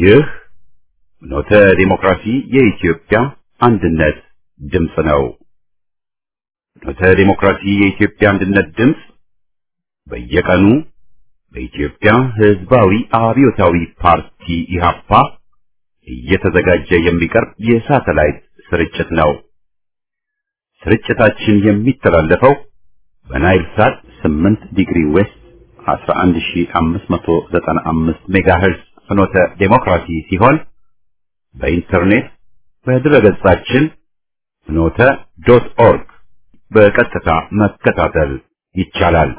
ይህ ኖተ ዲሞክራሲ የኢትዮጵያ አንድነት ድምፅ ነው። ኖተ ዲሞክራሲ የኢትዮጵያ አንድነት ድምፅ በየቀኑ በኢትዮጵያ ሕዝባዊ አብዮታዊ ፓርቲ ኢህአፓ እየተዘጋጀ የሚቀርብ የሳተላይት ስርጭት ነው። ስርጭታችን የሚተላለፈው በናይል ሳት 8 ዲግሪ ዌስት 11595 ሜጋሄርዝ ፍኖተ ዴሞክራሲ ሲሆን በኢንተርኔት በድረገጻችን ፍኖተ ዶት ኦርግ በቀጥታ መከታተል ይቻላል።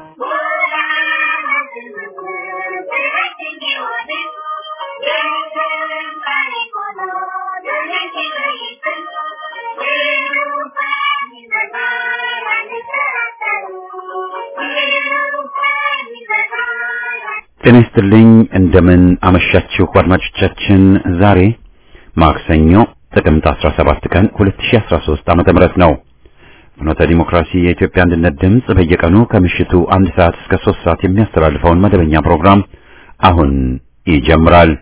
ጤና ይስጥልኝ። እንደምን አመሻችሁ አድማጮቻችን። ዛሬ ማክሰኞ ጥቅምት 17 ቀን 2013 ዓመተ ምህረት ነው። ፍኖተ ዲሞክራሲ የኢትዮጵያ አንድነት ድምፅ በየቀኑ ከምሽቱ አንድ ሰዓት እስከ 3 ሰዓት የሚያስተላልፈውን መደበኛ ፕሮግራም አሁን ይጀምራል።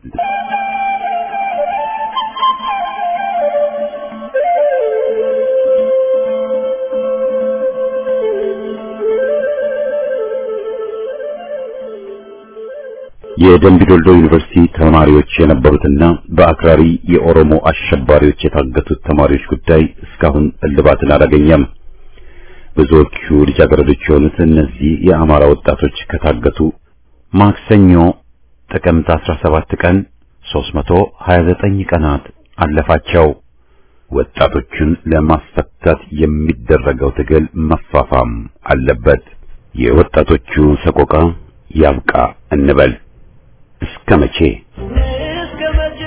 የደምቢ ዶልዶ ዩኒቨርሲቲ ተማሪዎች የነበሩትና በአክራሪ የኦሮሞ አሸባሪዎች የታገቱት ተማሪዎች ጉዳይ እስካሁን እልባትን አላገኘም። ብዙዎቹ ልጃገረዶች የሆኑት እነዚህ የአማራ ወጣቶች ከታገቱ ማክሰኞ ጥቅምት 17 ቀን 329 ቀናት አለፋቸው። ወጣቶቹን ለማስፈታት የሚደረገው ትግል መፋፋም አለበት። የወጣቶቹ ሰቆቃ ያብቃ እንበል። እስከ መቼ እስከ መቼ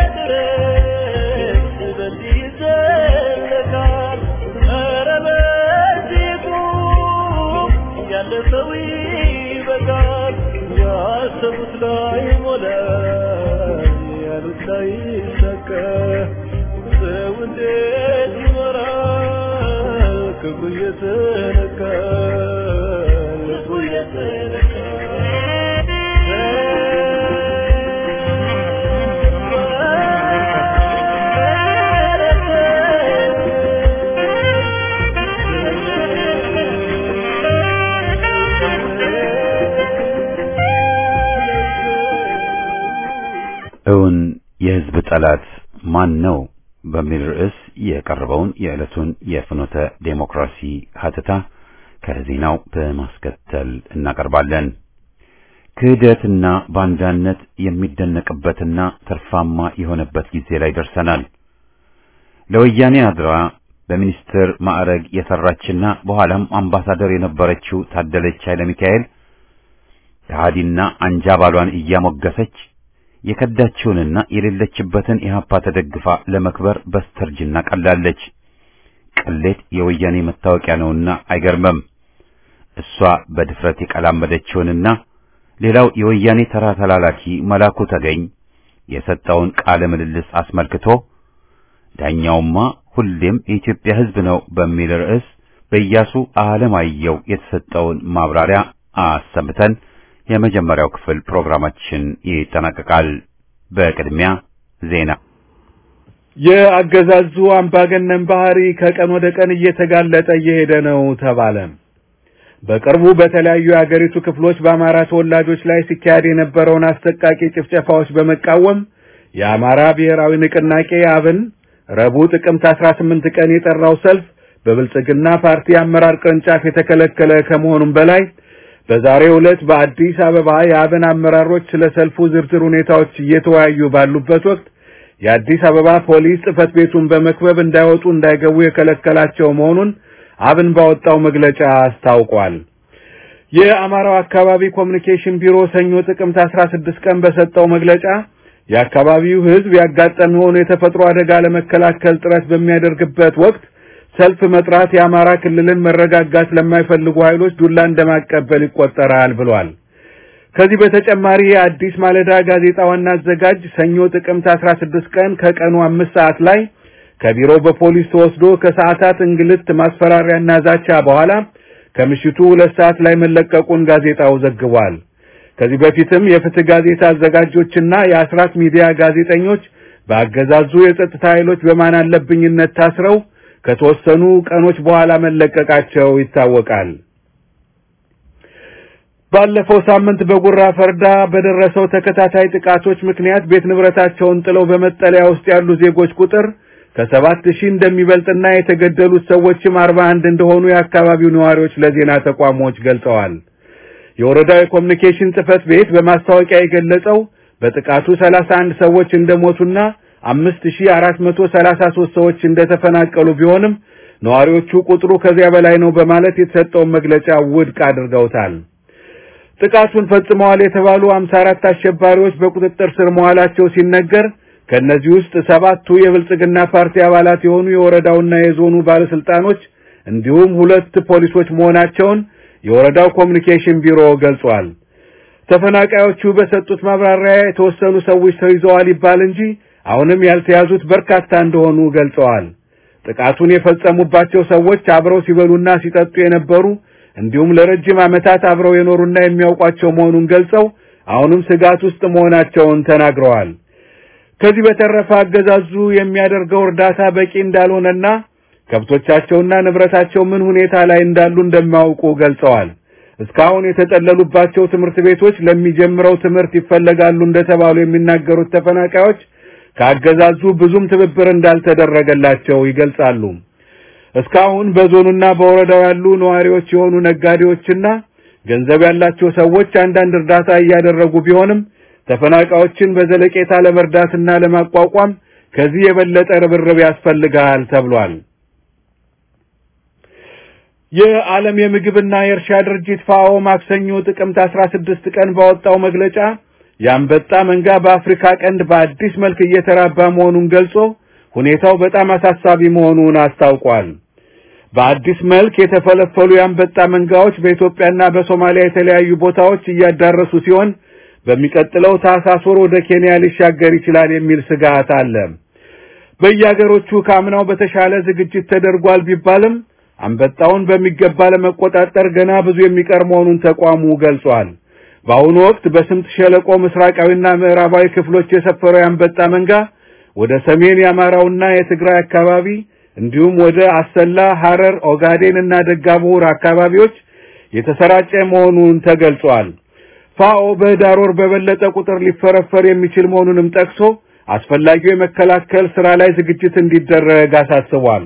ድረስ በዚህ ይዘለቃል? ኧረ በዚህ ቁም፣ ያለፈው ይበቃል። ያሰቡት ላይ ሞላ፣ ያሉት ላይ ሰከ ሰው እንዴት ይኖራል? ክብሩ እየተነካ ልቡ እውን የሕዝብ ጠላት ማን ነው? በሚል ርዕስ የቀረበውን የዕለቱን የፍኖተ ዴሞክራሲ ሀተታ ከዜናው በማስከተል እናቀርባለን። ክህደትና ባንዳነት የሚደነቅበትና ተርፋማ የሆነበት ጊዜ ላይ ደርሰናል። ለወያኔ አድራ በሚኒስትር ማዕረግ የሰራችና በኋላም አምባሳደር የነበረችው ታደለች ኃይለ ሚካኤል ከሃዲና አንጃ ባሏን እያሞገሰች የከዳችውንና የሌለችበትን ኢህአፓ ተደግፋ ለመክበር በስተርጅና ቀላለች። ቅሌት የወያኔ መታወቂያ ነውና አይገርምም። እሷ በድፍረት የቀላመደችውንና ሌላው የወያኔ ተራ ተላላኪ መላኩ ተገኝ የሰጠውን ቃለ ምልልስ አስመልክቶ ዳኛውማ ሁሌም የኢትዮጵያ ሕዝብ ነው በሚል ርዕስ በኢያሱ አለማየሁ የተሰጠውን ማብራሪያ አሰምተን የመጀመሪያው ክፍል ፕሮግራማችን ይጠናቀቃል። በቅድሚያ ዜና። የአገዛዙ አምባገነን ባህሪ ከቀን ወደ ቀን እየተጋለጠ እየሄደ ነው ተባለ። በቅርቡ በተለያዩ የአገሪቱ ክፍሎች በአማራ ተወላጆች ላይ ሲካሄድ የነበረውን አሰቃቂ ጭፍጨፋዎች በመቃወም የአማራ ብሔራዊ ንቅናቄ አብን ረቡዕ ጥቅምት 18 ቀን የጠራው ሰልፍ በብልጽግና ፓርቲ አመራር ቅርንጫፍ የተከለከለ ከመሆኑም በላይ በዛሬው ዕለት በአዲስ አበባ የአብን አመራሮች ስለ ሰልፉ ዝርዝር ሁኔታዎች እየተወያዩ ባሉበት ወቅት የአዲስ አበባ ፖሊስ ጽሕፈት ቤቱን በመክበብ እንዳይወጡ እንዳይገቡ የከለከላቸው መሆኑን አብን ባወጣው መግለጫ አስታውቋል። የአማራው አካባቢ ኮሚኒኬሽን ቢሮ ሰኞ ጥቅምት 16 ቀን በሰጠው መግለጫ የአካባቢው ሕዝብ ያጋጠመውን የተፈጥሮ አደጋ ለመከላከል ጥረት በሚያደርግበት ወቅት ሰልፍ መጥራት የአማራ ክልልን መረጋጋት ለማይፈልጉ ኃይሎች ዱላ እንደማቀበል ይቆጠራል ብሏል። ከዚህ በተጨማሪ የአዲስ ማለዳ ጋዜጣ ዋና አዘጋጅ ሰኞ ጥቅምት 16 ቀን ከቀኑ አምስት ሰዓት ላይ ከቢሮው በፖሊስ ተወስዶ ከሰዓታት እንግልት ማስፈራሪያና ዛቻ በኋላ ከምሽቱ ሁለት ሰዓት ላይ መለቀቁን ጋዜጣው ዘግቧል። ከዚህ በፊትም የፍትህ ጋዜጣ አዘጋጆችና የአስራት ሚዲያ ጋዜጠኞች በአገዛዙ የጸጥታ ኃይሎች በማን አለብኝነት ታስረው ከተወሰኑ ቀኖች በኋላ መለቀቃቸው ይታወቃል። ባለፈው ሳምንት በጉራ ፈርዳ በደረሰው ተከታታይ ጥቃቶች ምክንያት ቤት ንብረታቸውን ጥለው በመጠለያ ውስጥ ያሉ ዜጎች ቁጥር ከሰባት ሺህ እንደሚበልጥና የተገደሉት ሰዎችም አርባ አንድ እንደሆኑ የአካባቢው ነዋሪዎች ለዜና ተቋሞች ገልጸዋል። የወረዳው የኮሚኒኬሽን ጽህፈት ቤት በማስታወቂያ የገለጸው በጥቃቱ 31 ሰዎች እንደሞቱና 5433 ሰዎች እንደተፈናቀሉ ቢሆንም ነዋሪዎቹ ቁጥሩ ከዚያ በላይ ነው በማለት የተሰጠውን መግለጫ ውድቅ አድርገውታል። ጥቃቱን ፈጽመዋል የተባሉ 54 አሸባሪዎች በቁጥጥር ስር መዋላቸው ሲነገር ከነዚህ ውስጥ ሰባቱ የብልጽግና ፓርቲ አባላት የሆኑ የወረዳውና የዞኑ ባለስልጣኖች እንዲሁም ሁለት ፖሊሶች መሆናቸውን የወረዳው ኮሚኒኬሽን ቢሮ ገልጿል። ተፈናቃዮቹ በሰጡት ማብራሪያ የተወሰኑ ሰዎች ተይዘዋል ይባል እንጂ አሁንም ያልተያዙት በርካታ እንደሆኑ ገልጸዋል። ጥቃቱን የፈጸሙባቸው ሰዎች አብረው ሲበሉና ሲጠጡ የነበሩ እንዲሁም ለረጅም ዓመታት አብረው የኖሩና የሚያውቋቸው መሆኑን ገልጸው አሁንም ስጋት ውስጥ መሆናቸውን ተናግረዋል። ከዚህ በተረፈ አገዛዙ የሚያደርገው እርዳታ በቂ እንዳልሆነና ከብቶቻቸውና ንብረታቸው ምን ሁኔታ ላይ እንዳሉ እንደማያውቁ ገልጸዋል። እስካሁን የተጠለሉባቸው ትምህርት ቤቶች ለሚጀምረው ትምህርት ይፈለጋሉ እንደተባሉ የሚናገሩት ተፈናቃዮች ከአገዛዙ ብዙም ትብብር እንዳልተደረገላቸው ይገልጻሉ። እስካሁን በዞኑና በወረዳው ያሉ ነዋሪዎች የሆኑ ነጋዴዎችና ገንዘብ ያላቸው ሰዎች አንዳንድ እርዳታ እያደረጉ ቢሆንም ተፈናቃዮችን በዘለቄታ ለመርዳትና ለማቋቋም ከዚህ የበለጠ ርብርብ ያስፈልጋል ተብሏል። የዓለም የምግብና የእርሻ ድርጅት ፋኦ ማክሰኞ ጥቅምት 16 ቀን ባወጣው መግለጫ የአንበጣ መንጋ በአፍሪካ ቀንድ በአዲስ መልክ እየተራባ መሆኑን ገልጾ ሁኔታው በጣም አሳሳቢ መሆኑን አስታውቋል። በአዲስ መልክ የተፈለፈሉ የአንበጣ መንጋዎች በኢትዮጵያና በሶማሊያ የተለያዩ ቦታዎች እያዳረሱ ሲሆን በሚቀጥለው ታህሳስ ወር ወደ ኬንያ ሊሻገር ይችላል የሚል ስጋት አለ። በየአገሮቹ ከአምናው በተሻለ ዝግጅት ተደርጓል ቢባልም አንበጣውን በሚገባ ለመቆጣጠር ገና ብዙ የሚቀር መሆኑን ተቋሙ ገልጿል። በአሁኑ ወቅት በስምጥ ሸለቆ ምስራቃዊና ምዕራባዊ ክፍሎች የሰፈረው የአንበጣ መንጋ ወደ ሰሜን የአማራውና የትግራይ አካባቢ እንዲሁም ወደ አሰላ፣ ሐረር፣ ኦጋዴን እና ደጋቡር አካባቢዎች የተሰራጨ መሆኑን ተገልጿል። ፋኦ በህዳር ወር በበለጠ ቁጥር ሊፈረፈር የሚችል መሆኑንም ጠቅሶ አስፈላጊው የመከላከል ስራ ላይ ዝግጅት እንዲደረግ አሳስቧል።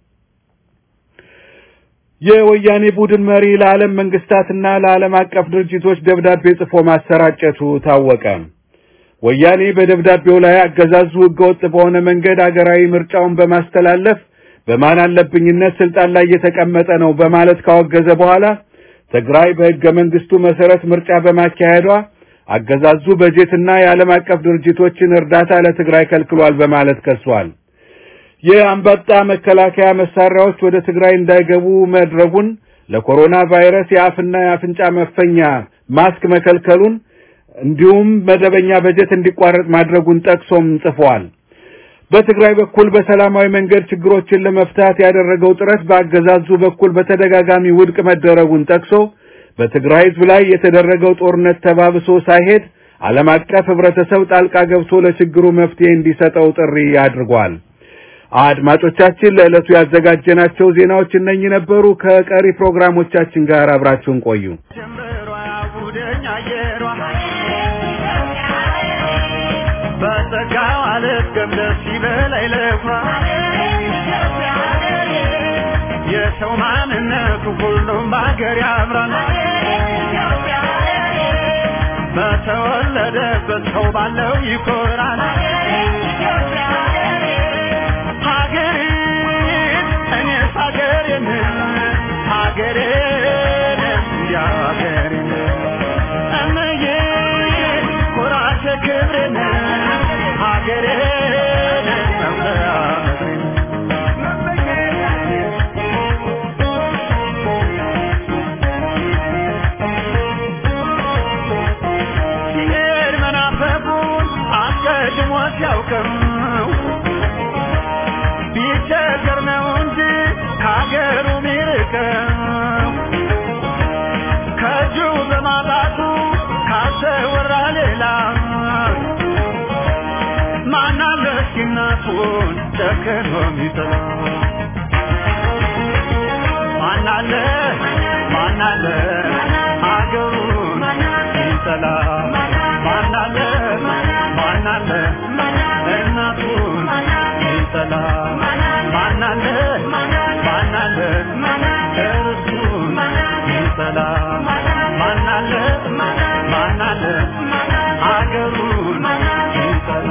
የወያኔ ቡድን መሪ ለዓለም መንግስታትና ለዓለም አቀፍ ድርጅቶች ደብዳቤ ጽፎ ማሰራጨቱ ታወቀ። ወያኔ በደብዳቤው ላይ አገዛዙ ህገወጥ በሆነ መንገድ አገራዊ ምርጫውን በማስተላለፍ በማን አለብኝነት ስልጣን ላይ እየተቀመጠ ነው በማለት ካወገዘ በኋላ ትግራይ በህገ መንግስቱ መሰረት ምርጫ በማካሄዷ አገዛዙ በጀትና የዓለም አቀፍ ድርጅቶችን እርዳታ ለትግራይ ከልክሏል በማለት ከሷል። የአንበጣ መከላከያ መሳሪያዎች ወደ ትግራይ እንዳይገቡ መድረጉን፣ ለኮሮና ቫይረስ የአፍና የአፍንጫ መፈኛ ማስክ መከልከሉን እንዲሁም መደበኛ በጀት እንዲቋረጥ ማድረጉን ጠቅሶም ጽፏል። በትግራይ በኩል በሰላማዊ መንገድ ችግሮችን ለመፍታት ያደረገው ጥረት በአገዛዙ በኩል በተደጋጋሚ ውድቅ መደረጉን ጠቅሶ በትግራይ ህዝብ ላይ የተደረገው ጦርነት ተባብሶ ሳይሄድ ዓለም አቀፍ ህብረተሰብ ጣልቃ ገብቶ ለችግሩ መፍትሄ እንዲሰጠው ጥሪ አድርጓል። አድማጮቻችን ለዕለቱ ያዘጋጀናቸው ዜናዎች እነኚህ ነበሩ። ከቀሪ ፕሮግራሞቻችን ጋር አብራችሁን ቆዩ። ጀምሯ ያውደኝ አየሯ በጸጋው አልፍገም ደስ ይበላይ ለኩራ የሰው ማንነቱ ሁሉም በአገር ያምራል በተወለደበት ሰው ባለው ይኮራል ሀገሬን እኔስ ሀገሬን ሀገሬን እንዲያ ሀገሬን እምዬ ኩራቴ ክብሬን ሀገሬን መምለያ ምድሬን ሲሄድ መናፈቁን አስቀድሞ ሲያውቅም ቢቸገር ነው እንጂ ከሀገሩ ሚርቅም ከእጁ በማጣቱ ካልተወራ ሌላ ማናለ እስኪ እናቱን ጨክኖ የሚጠላ ማናለ ማናለ አገሩን የሚጠላ ማናለ ማናለ እናቱን የሚጠላ ማናለ ማናለ እርሱን የሚጠላ ማናለ ማናለ አገሩን የሚጠላ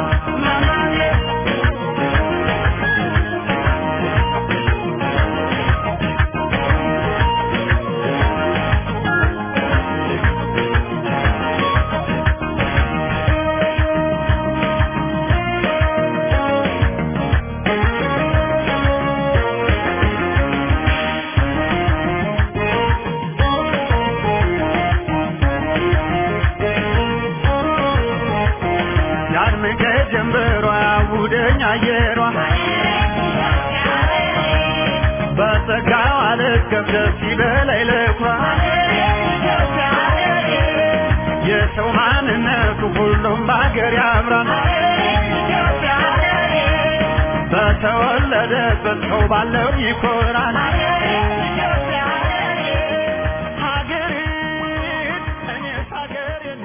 ያድምቀ ጀንበሯ ያውደኝ አየሯ በጸጋው አልከፍ ደስ ይበላይ ለኩራ የሰው ማንነቱ ሁሉም በአገር ያምራል በተወለደበት ሰው ባለው ይኮራል ሀገሬን እኔስ ሀገሬን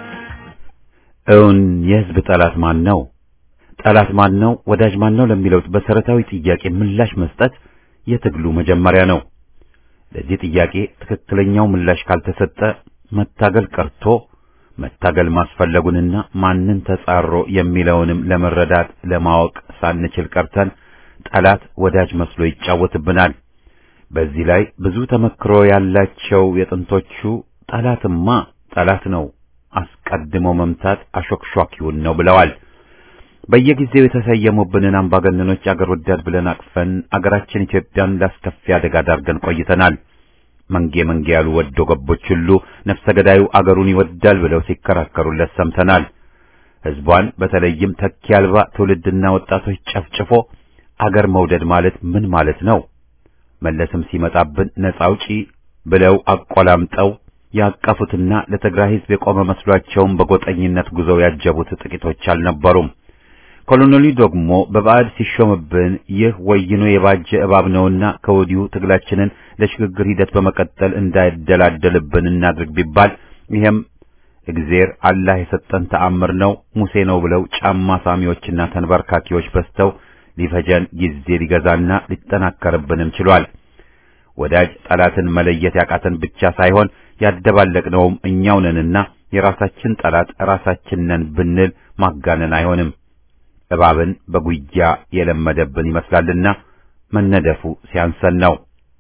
እውን የህዝብ ጠላት ማን ነው? ጠላት ማን ነው? ወዳጅ ማን ነው? ለሚለው መሰረታዊ ጥያቄ ምላሽ መስጠት የትግሉ መጀመሪያ ነው። ለዚህ ጥያቄ ትክክለኛው ምላሽ ካልተሰጠ መታገል ቀርቶ መታገል ማስፈለጉንና ማንን ተጻሮ የሚለውንም ለመረዳት ለማወቅ ሳንችል ቀርተን ጠላት ወዳጅ መስሎ ይጫወትብናል። በዚህ ላይ ብዙ ተመክሮ ያላቸው የጥንቶቹ ጠላትማ ጠላት ነው አስቀድሞ መምታት አሾክሿኪውን ነው ብለዋል። በየጊዜው የተሰየሙብንን አምባገነኖች አገር ወዳድ ብለን አቅፈን አገራችን ኢትዮጵያን ላስከፊ አደጋ ዳርገን ቆይተናል። መንጌ መንጌ ያሉ ወዶ ገቦች ሁሉ ነፍሰ ገዳዩ አገሩን ይወዳል ብለው ሲከራከሩለት ሰምተናል። ሕዝቧን በተለይም ተኪ አልባ ትውልድና ወጣቶች ጨፍጭፎ አገር መውደድ ማለት ምን ማለት ነው? መለስም ሲመጣብን ነፃ አውጪ ብለው አቆላምጠው ያቀፉትና ለትግራይ ሕዝብ የቆመ መስሏቸውም በጎጠኝነት ጉዞው ያጀቡት ጥቂቶች አልነበሩም። ኮሎኔሉ ደግሞ በባዕድ ሲሾምብን ይህ ወይኖ የባጀ እባብ ነውና ከወዲሁ ትግላችንን ለሽግግር ሂደት በመቀጠል እንዳይደላደልብን እናድርግ ቢባል ይሄም እግዜር አላህ የሰጠን ተአምር ነው ሙሴ ነው ብለው ጫማ ሳሚዎችና ተንበርካኪዎች በዝተው ሊፈጀን ጊዜ ሊገዛና ሊጠናከርብንም ችሏል። ወዳጅ ጠላትን መለየት ያቃተን ብቻ ሳይሆን ያደባለቅነውም እኛው ነንና የራሳችን ጠላት ራሳችን ነን ብንል ማጋነን አይሆንም። እባብን በጉያ የለመደብን ይመስላልና መነደፉ ሲያንሰን ነው።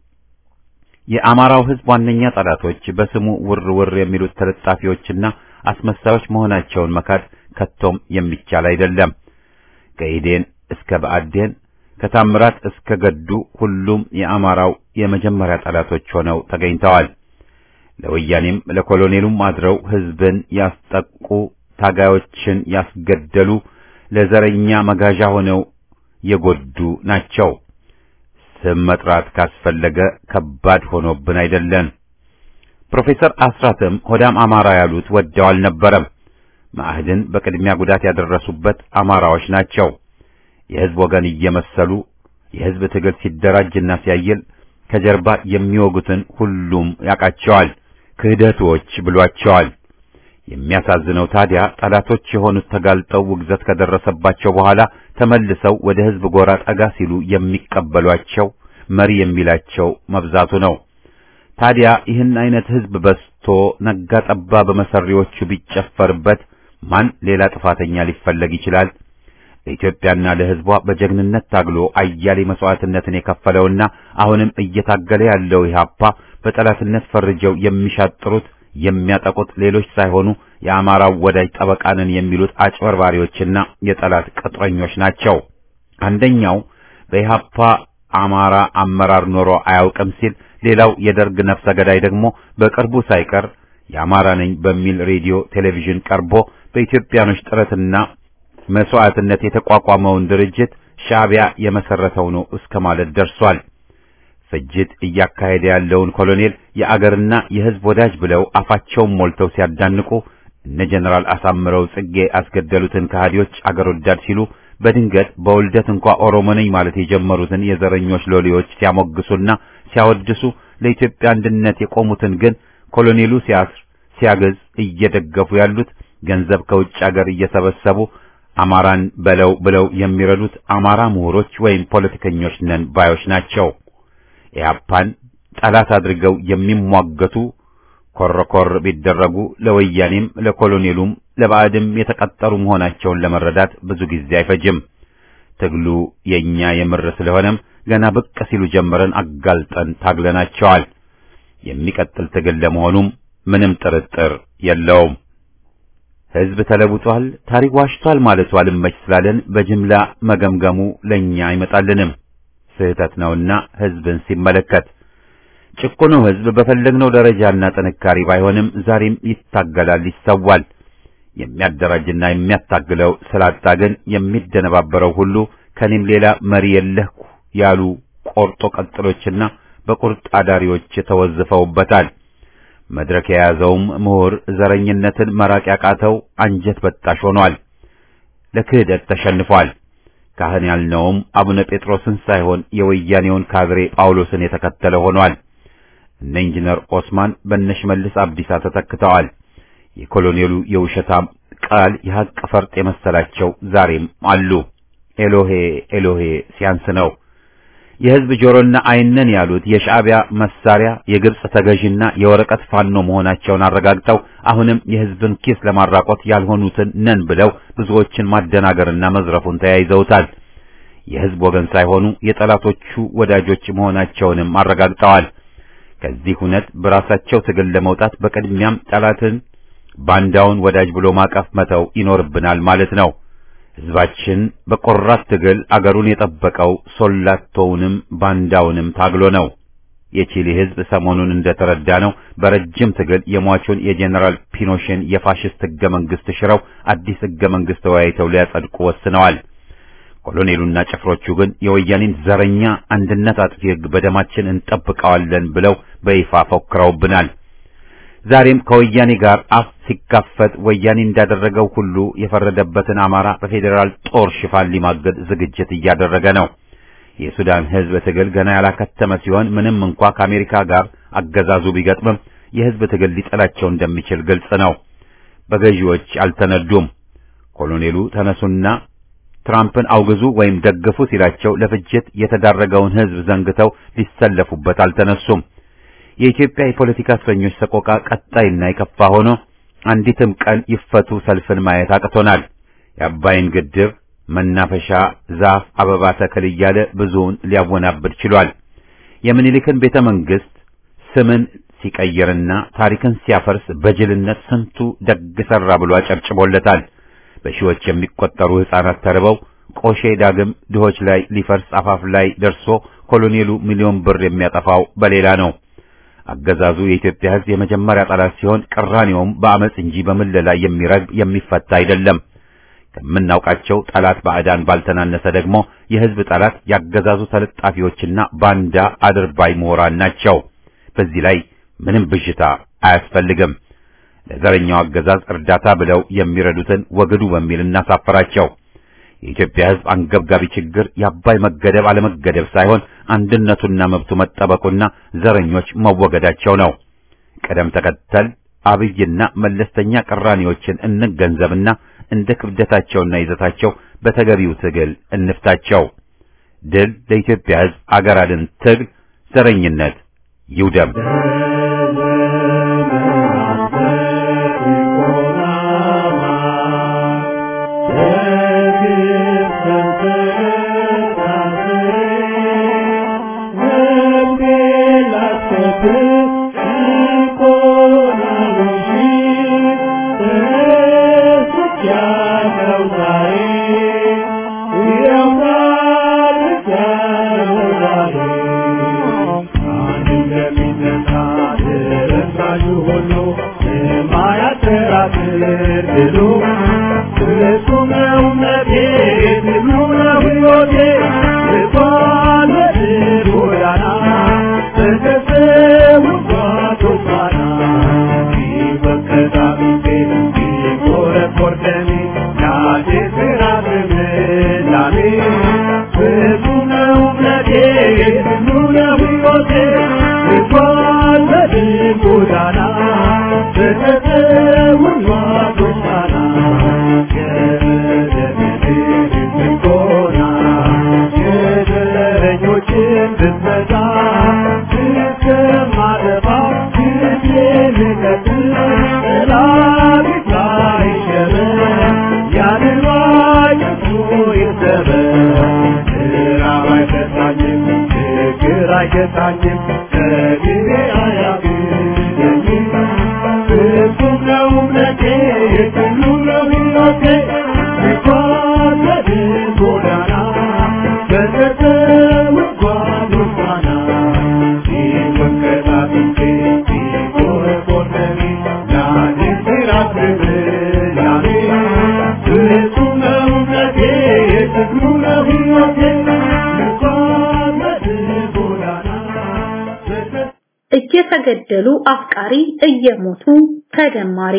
የአማራው ሕዝብ ዋነኛ ጠላቶች በስሙ ውር ውር የሚሉት ተለጣፊዎችና አስመሳዮች መሆናቸውን መካድ ከቶም የሚቻል አይደለም። ከኢዴን እስከ ብአዴን ከታምራት እስከ ገዱ ሁሉም የአማራው የመጀመሪያ ጠላቶች ሆነው ተገኝተዋል። ለወያኔም ለኮሎኔሉም አድረው ሕዝብን ያስጠቁ ታጋዮችን ያስገደሉ ለዘረኛ መጋዣ ሆነው የጎዱ ናቸው። ስም መጥራት ካስፈለገ ከባድ ሆኖብን አይደለም። ፕሮፌሰር አስራትም ሆዳም አማራ ያሉት ወደው አልነበረም። ማዕድን በቅድሚያ ጉዳት ያደረሱበት አማራዎች ናቸው። የሕዝብ ወገን እየመሰሉ የሕዝብ ትግል ሲደራጅና ሲያየል ከጀርባ የሚወጉትን ሁሉም ያውቃቸዋል። ክህደቶች ብሏቸዋል። የሚያሳዝነው ታዲያ ጠላቶች የሆኑት ተጋልጠው ውግዘት ከደረሰባቸው በኋላ ተመልሰው ወደ ሕዝብ ጎራ ጠጋ ሲሉ የሚቀበሏቸው መሪ የሚላቸው መብዛቱ ነው። ታዲያ ይህን አይነት ሕዝብ በስቶ ነጋ ጠባ በመሰሪዎቹ ቢጨፈርበት ማን ሌላ ጥፋተኛ ሊፈለግ ይችላል? ለኢትዮጵያና ለሕዝቧ በጀግንነት ታግሎ አያሌ መስዋዕትነትን የከፈለውና አሁንም እየታገለ ያለው ኢህአፓ በጠላትነት ፈርጀው የሚሻጥሩት የሚያጠቁት ሌሎች ሳይሆኑ የአማራው ወዳጅ ጠበቃንን የሚሉት አጭበርባሪዎችና የጠላት ቅጥረኞች ናቸው። አንደኛው በኢህአፓ አማራ አመራር ኖሮ አያውቅም ሲል፣ ሌላው የደርግ ነፍሰ ገዳይ ደግሞ በቅርቡ ሳይቀር የአማራ ነኝ በሚል ሬዲዮ ቴሌቪዥን ቀርቦ በኢትዮጵያኖች ጥረትና መስዋዕትነት የተቋቋመውን ድርጅት ሻዕቢያ የመሰረተው ነው እስከ ማለት ደርሷል። ፍጅት እያካሄደ ያለውን ኮሎኔል የአገርና የሕዝብ ወዳጅ ብለው አፋቸውን ሞልተው ሲያዳንቁ እነ ጀነራል አሳምረው ጽጌ አስገደሉትን ከሃዲዎች አገር ወዳድ ሲሉ በድንገት በውልደት እንኳ ኦሮሞ ነኝ ማለት የጀመሩትን የዘረኞች ሎሌዎች ሲያሞግሱና ሲያወድሱ ለኢትዮጵያ አንድነት የቆሙትን ግን ኮሎኔሉ ሲያስር ሲያገዝ እየደገፉ ያሉት ገንዘብ ከውጭ አገር እየሰበሰቡ አማራን በለው ብለው የሚረዱት አማራ ምሁሮች ወይም ፖለቲከኞች ነን ባዮች ናቸው። ኢህአፓን ጠላት አድርገው የሚሟገቱ ኮረኮር ቢደረጉ ለወያኔም ለኮሎኔሉም ለባዕድም የተቀጠሩ መሆናቸውን ለመረዳት ብዙ ጊዜ አይፈጅም። ትግሉ የኛ የምር ስለሆነም ገና ብቅ ሲሉ ጀምረን አጋልጠን ታግለናቸዋል። የሚቀጥል ትግል ለመሆኑም ምንም ጥርጥር የለውም። ሕዝብ ተለውጧል፣ ታሪክ ዋሽቷል ማለቱ አልመች ስላለን በጅምላ መገምገሙ ለኛ አይመጣልንም። ስህተት ነውና ሕዝብን ሲመለከት ጭቁኑ ሕዝብ በፈለግነው ደረጃና ጥንካሬ ባይሆንም ዛሬም ይታገላል፣ ይሰዋል። የሚያደራጅና የሚያታግለው ስላጣ ግን የሚደነባበረው ሁሉ ከኔም ሌላ መሪ የለህኩ ያሉ ቆርጦ ቀጥሎችና በቁርጥ አዳሪዎች ተወዝፈውበታል። መድረክ የያዘውም ምሁር ዘረኝነትን መራቅ ያቃተው አንጀት በጣሽ ሆኗል። ለክህደት ተሸንፏል። ካህን ያልነውም አቡነ ጴጥሮስን ሳይሆን የወያኔውን ካድሬ ጳውሎስን የተከተለ ሆኗል። እነ ኢንጂነር ኦስማን በነሽመልስ አብዲሳ ተተክተዋል። የኮሎኔሉ የውሸታም ቃል የሐቅ ፈርጥ የመሰላቸው ዛሬም አሉ። ኤሎሄ ኤሎሄ ሲያንስ ነው። የሕዝብ ጆሮና ዓይነን ያሉት የሻዕቢያ መሳሪያ የግብጽ ተገዥና የወረቀት ፋኖ መሆናቸውን አረጋግጠው አሁንም የሕዝብን ኪስ ለማራቆት ያልሆኑትን ነን ብለው ብዙዎችን ማደናገርና መዝረፉን ተያይዘውታል። የሕዝብ ወገን ሳይሆኑ የጠላቶቹ ወዳጆች መሆናቸውንም አረጋግጠዋል። ከዚህ እውነት በራሳቸው ትግል ለመውጣት በቅድሚያም ጠላትን ባንዳውን ወዳጅ ብሎ ማቀፍ መተው ይኖርብናል ማለት ነው። ሕዝባችን በቆራት ትግል አገሩን የጠበቀው ሶላቶውንም ባንዳውንም ታግሎ ነው። የቺሊ ሕዝብ ሰሞኑን እንደተረዳ ነው በረጅም ትግል የሟቹን የጄኔራል ፒኖሽን የፋሽስት ሕገ መንግሥት ሽረው አዲስ ሕገ መንግሥት ተወያይተው ሊያጸድቁ ወስነዋል። ኮሎኔሉና ጭፍሮቹ ግን የወያኔን ዘረኛ አንድነት አጥፊ ሕግ በደማችን እንጠብቀዋለን ብለው በይፋ ፎክረውብናል። ዛሬም ከወያኔ ጋር አፍ ሲካፈት ወያኔ እንዳደረገው ሁሉ የፈረደበትን አማራ በፌዴራል ጦር ሽፋን ሊማገድ ዝግጅት እያደረገ ነው። የሱዳን ሕዝብ ትግል ገና ያላከተመ ሲሆን ምንም እንኳ ከአሜሪካ ጋር አገዛዙ ቢገጥምም የሕዝብ ትግል ሊጠላቸው እንደሚችል ግልጽ ነው። በገዢዎች አልተነዱም። ኮሎኔሉ ተነሱና ትራምፕን አውግዙ ወይም ደግፉ ሲላቸው ለፍጅት የተዳረገውን ሕዝብ ዘንግተው ሊሰለፉበት አልተነሱም። የኢትዮጵያ የፖለቲካ እስረኞች ሰቆቃ ቀጣይና የከፋ ሆኖ አንዲትም ቀን ይፈቱ ሰልፍን ማየት አቅቶናል። የአባይን ግድብ መናፈሻ ዛፍ፣ አበባ ተክል እያለ ብዙውን ሊያወናብድ ችሏል። የምኒልክን ቤተ መንግሥት ስምን ሲቀይርና ታሪክን ሲያፈርስ በጅልነት ስንቱ ደግ ሠራ ብሎ አጨብጭቦለታል። በሺዎች የሚቆጠሩ ሕፃናት ተርበው ቆሼ ዳግም ድሆች ላይ ሊፈርስ አፋፍ ላይ ደርሶ ኮሎኔሉ ሚሊዮን ብር የሚያጠፋው በሌላ ነው። አገዛዙ የኢትዮጵያ ሕዝብ የመጀመሪያ ጠላት ሲሆን ቅራኔውም በአመፅ እንጂ በምለላ የሚረግብ የሚፈታ አይደለም። ከምናውቃቸው ጠላት ባዕዳን ባልተናነሰ ደግሞ የሕዝብ ጠላት ያገዛዙ ተለጣፊዎችና ባንዳ አድርባይ ምሁራን ናቸው። በዚህ ላይ ምንም ብዥታ አያስፈልግም። ለዘረኛው አገዛዝ እርዳታ ብለው የሚረዱትን ወግዱ በሚል እናሳፈራቸው። የኢትዮጵያ ሕዝብ አንገብጋቢ ችግር የአባይ መገደብ አለመገደብ ሳይሆን አንድነቱና መብቱ መጠበቁና ዘረኞች መወገዳቸው ነው። ቅደም ተከተል አብይና መለስተኛ ቅራኔዎችን እንገንዘብና እንደ ክብደታቸውና ይዘታቸው በተገቢው ትግል እንፍታቸው። ድል ለኢትዮጵያ ሕዝብ አገር አድን ትግል፣ ዘረኝነት ይውደም። Thank you. አይገታኝም ከጊዜ አያግደኝም ፍጹም ነው እምነቴ ሁሉ ነው ሕይወቴ ስጓዝ ጎዳና በተተውጓዝ ፋና ሲወንቀጣጥቼ ሲቆረቆረኒ ያንን ሲራት ብላኔ ፍጹም ነው እምነቴ ሁሉ ነው ሕይወቴ ስጓዝ ጎዳና በተ እየተገደሉ አፍቃሪ እየሞቱ ተደማሪ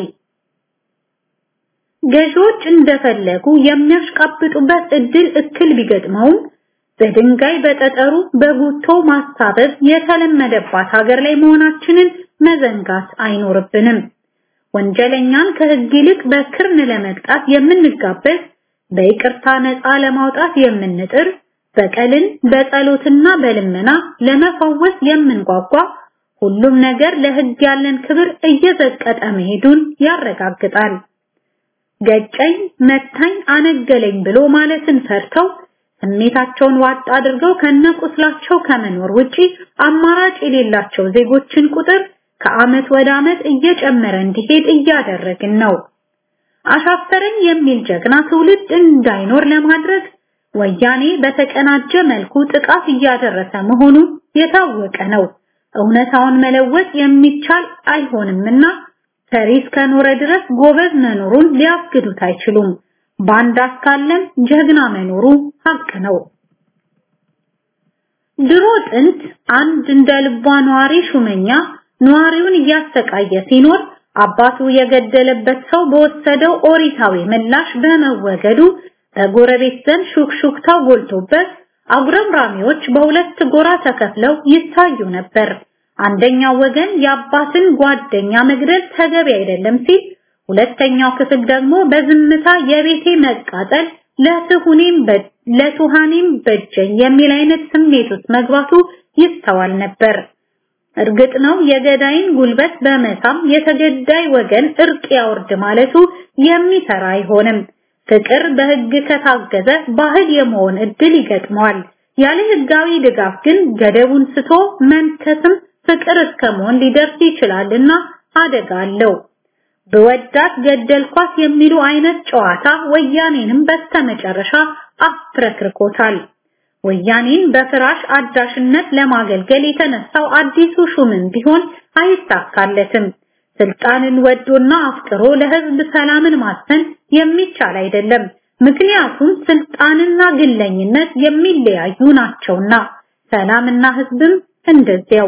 ገዢዎች እንደፈለጉ የሚያሽቃብጡበት እድል እክል ቢገጥመውም በድንጋይ በጠጠሩ በጉቶ ማሳበብ የተለመደባት ሀገር ላይ መሆናችንን መዘንጋት አይኖርብንም። ወንጀለኛን ከህግ ይልቅ በክርን ለመቅጣት የምንጋበዝ፣ በይቅርታ ነፃ ለማውጣት የምንጥር፣ በቀልን በጸሎትና በልመና ለመፈወስ የምንጓጓ ሁሉም ነገር ለህግ ያለን ክብር እየዘቀጠ መሄዱን ያረጋግጣል። ገጨኝ፣ መታኝ፣ አነገለኝ ብሎ ማለትን ፈርተው ስሜታቸውን ዋጥ አድርገው ከነቁስላቸው ከመኖር ውጪ አማራጭ የሌላቸው ዜጎችን ቁጥር ከአመት ወደ አመት እየጨመረ እንዲሄድ እያደረግን ነው። አሻፈረኝ የሚል ጀግና ትውልድ እንዳይኖር ለማድረግ ወያኔ በተቀናጀ መልኩ ጥቃት እያደረሰ መሆኑ የታወቀ ነው። እውነታውን መለወጥ የሚቻል አይሆንምና ሰሪ እስከኖረ ድረስ ጎበዝ መኖሩን ሊያስግዱት አይችሉም። ባንዳ እስካለም ጀግና መኖሩ ሀቅ ነው። ድሮ ጥንት አንድ እንደ ልቧ ነዋሪ ሹመኛ ነዋሪውን እያሰቃየ ሲኖር አባቱ የገደለበት ሰው በወሰደው ኦሪታዊ ምላሽ በመወገዱ በጎረቤት ዘንድ ሹክሹክታው ጎልቶበት አጉረምራሚዎች በሁለት ጎራ ተከፍለው ይታዩ ነበር። አንደኛው ወገን የአባትን ጓደኛ መግደል ተገቢ አይደለም ሲል፣ ሁለተኛው ክፍል ደግሞ በዝምታ የቤቴ መቃጠል ለትሁኔም ለቱሃኔም በጀኝ የሚል አይነት ስሜት ውስጥ መግባቱ ይስተዋል ነበር። እርግጥ ነው የገዳይን ጉልበት በመሳም የተገዳይ ወገን እርቅ ያወርድ ማለቱ የሚሰራ አይሆንም። ፍቅር በህግ ከታገዘ ባህል የመሆን እድል ይገጥመዋል። ያለ ህጋዊ ድጋፍ ግን ገደቡን ስቶ መንከስም ፍቅር እስከ መሆን ሊደርስ ይችላልና አደጋ አለው። በወዳት ገደልኳት የሚሉ አይነት ጨዋታ ወያኔንም በስተመጨረሻ አፍረክርኮታል። ወያኔን በፍራሽ አዳሽነት ለማገልገል የተነሳው አዲሱ ሹምን ቢሆን አይሳካለትም። ስልጣንን ወዶና አፍቅሮ ለህዝብ ሰላምን ማስፈን የሚቻል አይደለም። ምክንያቱም ስልጣንና ግለኝነት የሚለያዩ ናቸውና፣ ሰላምና ህዝብም እንደዚያው።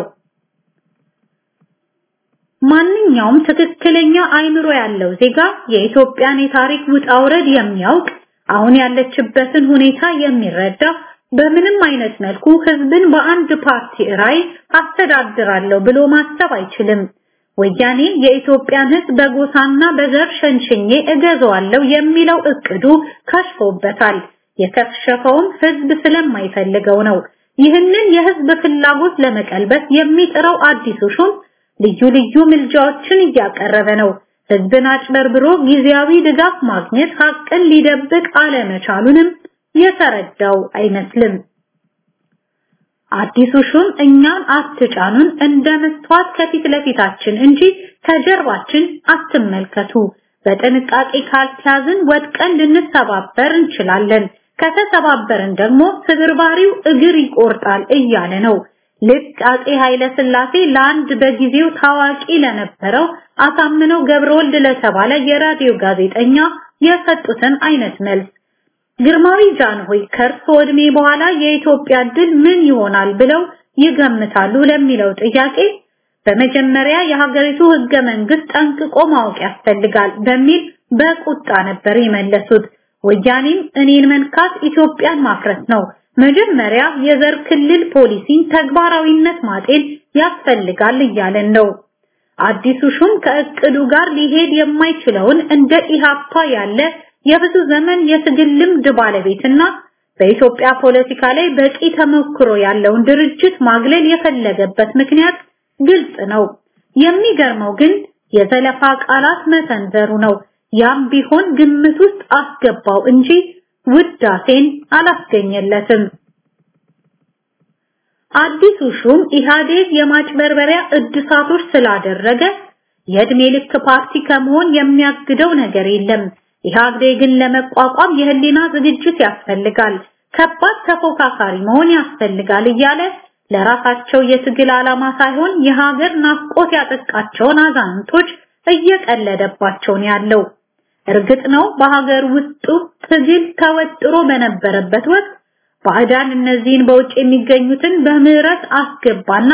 ማንኛውም ትክክለኛ አይምሮ ያለው ዜጋ የኢትዮጵያን የታሪክ ውጣ ውረድ የሚያውቅ አሁን ያለችበትን ሁኔታ የሚረዳ በምንም አይነት መልኩ ህዝብን በአንድ ፓርቲ ራይ አስተዳድራለሁ ብሎ ማሰብ አይችልም። ወያኔ የኢትዮጵያን ህዝብ በጎሳና በዘር ሸንሽኜ እገዛዋለሁ የሚለው እቅዱ ከሽፎበታል። የከሸፈውም ህዝብ ስለማይፈልገው ነው። ይህንን የህዝብ ፍላጎት ለመቀልበስ የሚጥረው አዲሱ ሹም ልዩ ልዩ ምልጃዎችን እያቀረበ ነው። ህዝብን አጭበርብሮ ጊዜያዊ ድጋፍ ማግኘት ሀቅን ሊደብቅ አለመቻሉንም የተረዳው አይመስልም። አዲሱ ሹም እኛን አትጫኑን እንደ መስተዋት ከፊት ለፊታችን እንጂ ከጀርባችን አትመልከቱ፣ በጥንቃቄ ካልተያዝን ወድቀን ልንሰባበር እንችላለን፣ ከተሰባበርን ደግሞ ስብርባሪው እግር ይቆርጣል እያለ ነው። ልክ አጼ ኃይለ ሥላሴ ለአንድ በጊዜው ታዋቂ ለነበረው አሳምነው ገብረወልድ ለተባለ የራዲዮ ጋዜጠኛ የሰጡትን አይነት መልስ ግርማዊ ጃንሆይ ከእርሶ ዕድሜ በኋላ የኢትዮጵያ ድል ምን ይሆናል ብለው ይገምታሉ ለሚለው ጥያቄ በመጀመሪያ የሀገሪቱ ህገ መንግስት ጠንቅቆ ማወቅ ያስፈልጋል በሚል በቁጣ ነበር የመለሱት። ወያኔም እኔን መንካት ኢትዮጵያን ማፍረስ ነው፣ መጀመሪያ የዘር ክልል ፖሊሲን ተግባራዊነት ማጤን ያስፈልጋል እያለን ነው። አዲሱ ሹም ከእቅዱ ጋር ሊሄድ የማይችለውን እንደ ኢሃፓ ያለ የብዙ ዘመን የትግል ልምድ ባለቤትና በኢትዮጵያ ፖለቲካ ላይ በቂ ተሞክሮ ያለውን ድርጅት ማግለል የፈለገበት ምክንያት ግልጽ ነው። የሚገርመው ግን የዘለፋ ቃላት መሰንዘሩ ነው። ያም ቢሆን ግምት ውስጥ አስገባው እንጂ ውዳሴን አላስገኘለትም። አዲሱ ሹም ኢህአዴግ የማጭበርበሪያ እድሳቶች ስላደረገ የእድሜ ልክ ፓርቲ ከመሆን የሚያግደው ነገር የለም። ኢህአዴግን ለመቋቋም የህሊና ዝግጅት ያስፈልጋል፣ ከባድ ተፎካካሪ መሆን ያስፈልጋል እያለ ለራሳቸው የትግል ዓላማ ሳይሆን የሀገር ናፍቆት ያጠቃቸውን አዛንቶች እየቀለደባቸው ነው ያለው። እርግጥ ነው በሀገር ውስጡ ትግል ተወጥሮ በነበረበት ወቅት ባዕዳን እነዚህን በውጭ የሚገኙትን በምህረት አስገባና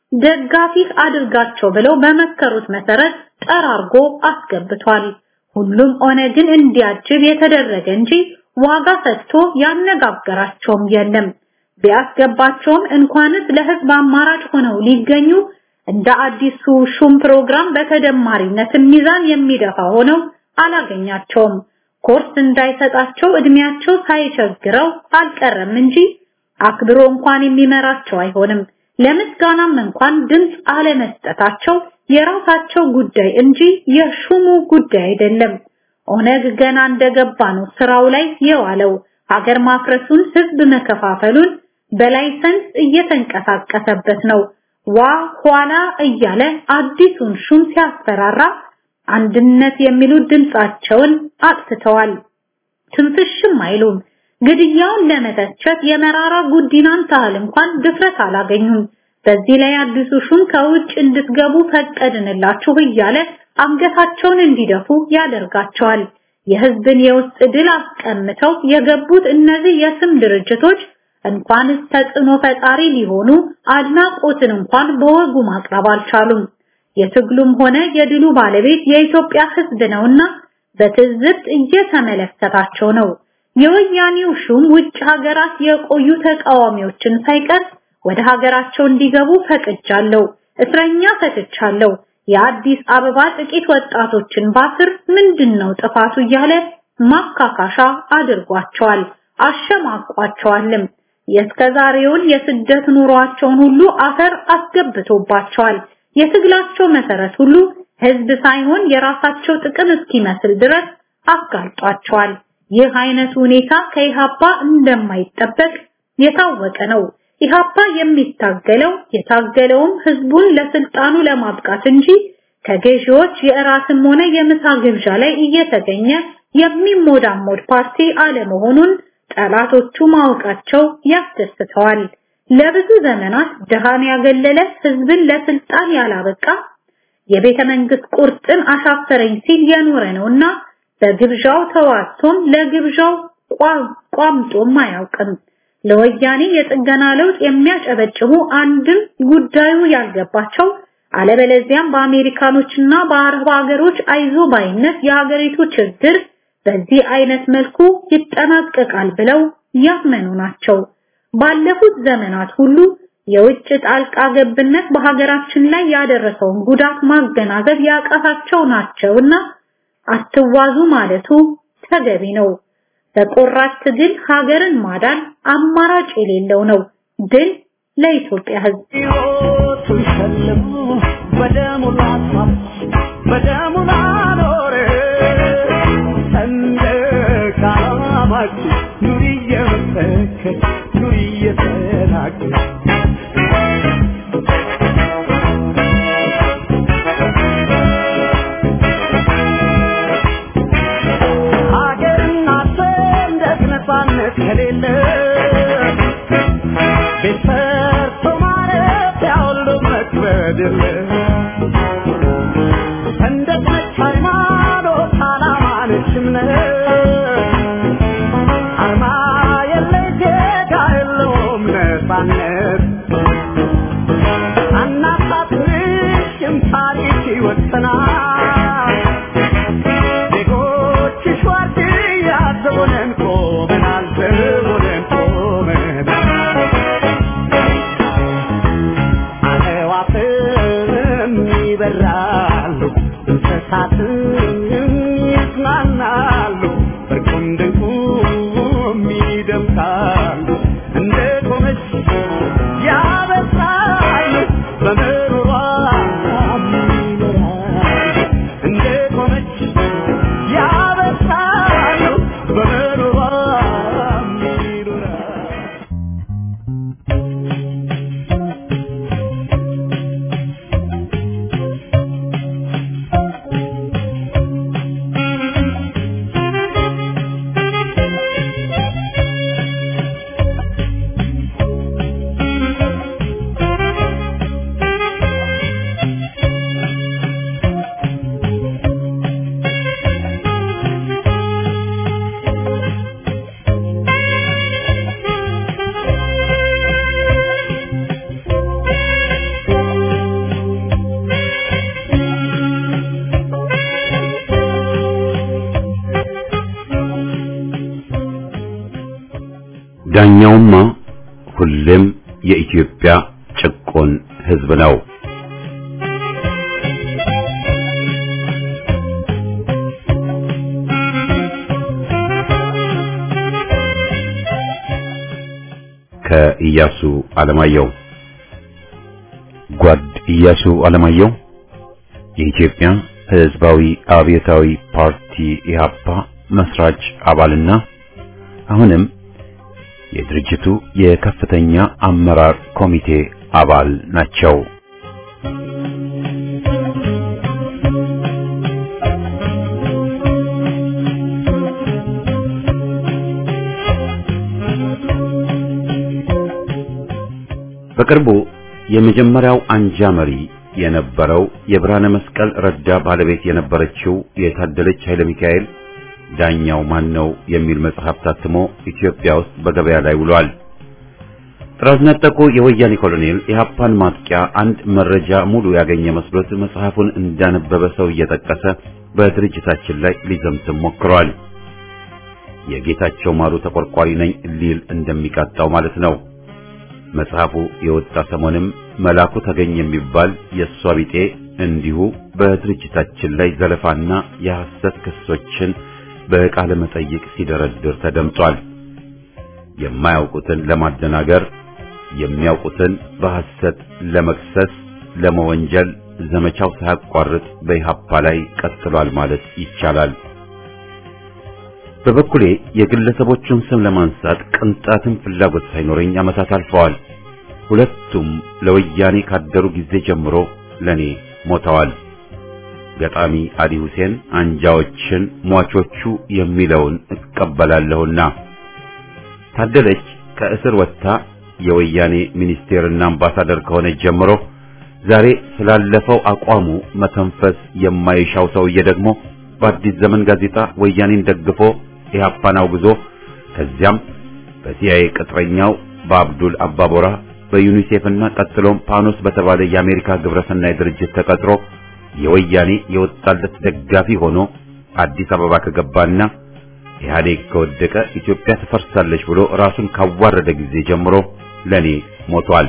ደጋፊ አድርጋቸው ብለው በመከሩት መሰረት ጠራርጎ አስገብቷል። ሁሉም ኦነግን እንዲያጅብ የተደረገ እንጂ ዋጋ ሰጥቶ ያነጋገራቸውም የለም። ቢያስገባቸውም እንኳንስ ለህዝብ አማራጭ ሆነው ሊገኙ እንደ አዲሱ ሹም ፕሮግራም በተደማሪነት ሚዛን የሚደፋ ሆነው አላገኛቸውም። ኮርስ እንዳይሰጣቸው እድሜያቸው ሳይቸግረው አልቀረም እንጂ አክብሮ እንኳን የሚመራቸው አይሆንም። ለምስጋናም እንኳን ድምፅ አለመስጠታቸው የራሳቸው ጉዳይ እንጂ የሹሙ ጉዳይ አይደለም። ኦነግ ገና እንደገባ ነው ስራው ላይ የዋለው። ሀገር ማፍረሱን፣ ህዝብ መከፋፈሉን በላይሰንስ እየተንቀሳቀሰበት ነው። ዋ ኋላ እያለ አዲሱን ሹም ሲያስፈራራ አንድነት የሚሉ ድምጻቸውን አጥፍተዋል። ትንፍሽም አይሉም። ግድያውን ለመተቸት የመራራ ጉዲናን ታህል እንኳን ድፍረት አላገኙም። በዚህ ላይ አዲሱ ሹም ከውጭ እንድትገቡ ፈቀድንላችሁ እያለ አንገታቸውን እንዲደፉ ያደርጋቸዋል። የህዝብን የውስጥ ድል አስቀምተው የገቡት እነዚህ የስም ድርጅቶች እንኳንስ ተጽዕኖ ፈጣሪ ሊሆኑ አድናቆትን እንኳን በወጉ ማቅረብ አልቻሉም። የትግሉም ሆነ የድሉ ባለቤት የኢትዮጵያ ህዝብ ነውና በትዝብት እየተመለከታቸው ነው። የወያኔው ሹም ውጭ ሀገራት የቆዩ ተቃዋሚዎችን ሳይቀር ወደ ሀገራቸው እንዲገቡ ፈቅጃለሁ፣ እስረኛ ፈትቻለሁ፣ የአዲስ አበባ ጥቂት ወጣቶችን ባስር ምንድነው ጥፋቱ እያለ ማካካሻ አድርጓቸዋል፣ አሸማቋቸዋልም። የእስከዛሬውን የስደት ኑሯቸውን ሁሉ አፈር አስገብቶባቸዋል። የትግላቸው መሰረት ሁሉ ህዝብ ሳይሆን የራሳቸው ጥቅም እስኪመስል ድረስ አጋልጧቸዋል። ይህ አይነቱ ሁኔታ ከኢሃፓ እንደማይጠበቅ የታወቀ ነው። ኢሃፓ የሚታገለው የታገለውም ህዝቡን ለስልጣኑ ለማብቃት እንጂ ከገዢዎች የእራትም ሆነ የምሳ ግብዣ ላይ እየተገኘ የሚሞዳሞድ ፓርቲ አለመሆኑን ጠላቶቹ ማወቃቸው ያስደስተዋል። ለብዙ ዘመናት ድሃን ያገለለ ህዝብን ለስልጣን ያላበቃ የቤተ መንግስት ቁርጥን አሻፈረኝ ሲል የኖረ ነውና በግብዣው ተዋቶም ለግብዣው ቋምጦም አያውቅም። ለወያኔ የጥገና ለውጥ የሚያጨበጭቡ አንድም ጉዳዩ ያልገባቸው አለበለዚያም በአሜሪካኖችና በአረብ ሀገሮች አይዞ ባይነት የሀገሪቱ ችግር በዚህ አይነት መልኩ ይጠናቀቃል ብለው ያመኑ ናቸው። ባለፉት ዘመናት ሁሉ የውጭ ጣልቃ ገብነት በሀገራችን ላይ ያደረሰውን ጉዳት ማገናዘብ ያቃታቸው ናቸውና አትዋዙ ማለቱ ተገቢ ነው። በቆራጥ ትግል ሀገርን ማዳን አማራጭ የሌለው ነው። ድል ለኢትዮጵያ ሕዝብ። ሕይወቱን ሸልሞ በደሙ ላስዋብ በደሙ ላኖረ ሰንደቅ ዓላማችን ኑሪ እየመሰከር ኑሪ እየተናገር ሀገርና ሰንደቅ ነፃነት ከሌለ ቤት ሰርቶ ማረፊያ ሁሉ መክበድ የለ ሰንደቅ ነች ሃይማኖት ዓላማ ነች እምነት አርማ የለ ዜጋ የለውም ነፃነት አናሳፍርሽም ታሪክ ይወሰናል ዜጎችሽ ዋርድያ ዘቦነን ቆመናል ዘቦነን ቆመናል አዕዋፍም ይበራሉ እንስሳትም ይዝናናሉ እርቁም ድንቁም ይደምቃሉ እንደ ቆመች ያበስራሉ በምሮሯ ዳኛውማ ሁሌም የኢትዮጵያ ጭቆን ሕዝብ ነው። ከኢያሱ አለማየሁ ጓድ ኢያሱ አለማየሁ የኢትዮጵያ ሕዝባዊ አብዮታዊ ፓርቲ ኢህአፓ መስራች አባልና አሁንም የድርጅቱ የከፍተኛ አመራር ኮሚቴ አባል ናቸው። በቅርቡ የመጀመሪያው አንጃ መሪ የነበረው የብርሃነ መስቀል ረዳ ባለቤት የነበረችው የታደለች ኃይለ ሚካኤል ዳኛው ማን ነው የሚል መጽሐፍ ታትሞ ኢትዮጵያ ውስጥ በገበያ ላይ ውሏል። ጥራዝ ነጠቁ የወያኔ ኮሎኔል የሀፓን ማጥቂያ አንድ መረጃ ሙሉ ያገኘ መስሎት መጽሐፉን እንዳነበበ ሰው እየጠቀሰ በድርጅታችን ላይ ሊዘምትም ሞክሯል። የጌታቸው ማሩ ተቆርቋሪ ነኝ ሊል እንደሚቃጣው ማለት ነው። መጽሐፉ የወጣ ሰሞንም መላኩ ተገኝ የሚባል የእሷ ቢጤ እንዲሁ በድርጅታችን ላይ ዘለፋና የሐሰት ክሶችን በቃለ መጠይቅ ሲደረድር ተደምጧል። የማያውቁትን ለማደናገር የሚያውቁትን በሐሰት ለመክሰስ ለመወንጀል ዘመቻው ሳያቋርጥ በኢህአፓ ላይ ቀጥሏል ማለት ይቻላል። በበኩሌ የግለሰቦቹን ስም ለማንሳት ቅንጣትም ፍላጎት ሳይኖረኝ ዓመታት አልፈዋል። ሁለቱም ለወያኔ ካደሩ ጊዜ ጀምሮ ለኔ ሞተዋል። ገጣሚ አሊ ሁሴን አንጃዎችን ሟቾቹ የሚለውን እቀበላለሁና ታደለች ከእስር ወጥታ የወያኔ ሚኒስቴርና አምባሳደር ከሆነች ጀምሮ ዛሬ ስላለፈው አቋሙ መተንፈስ የማይሻው ሰውዬ ደግሞ በአዲስ ዘመን ጋዜጣ ወያኔን ደግፎ ኢህአፓን አውግዞ ከዚያም በሲአይኤ ቅጥረኛው በአብዱል አባቦራ በዩኒሴፍና ቀጥሎም ፓኖስ በተባለ የአሜሪካ ግብረሰናይ ድርጅት ተቀጥሮ የወያኔ የወጣለት ደጋፊ ሆኖ አዲስ አበባ ከገባና ኢህአዴግ ከወደቀ ኢትዮጵያ ትፈርሳለች ብሎ ራሱን ካዋረደ ጊዜ ጀምሮ ለኔ ሞቷል።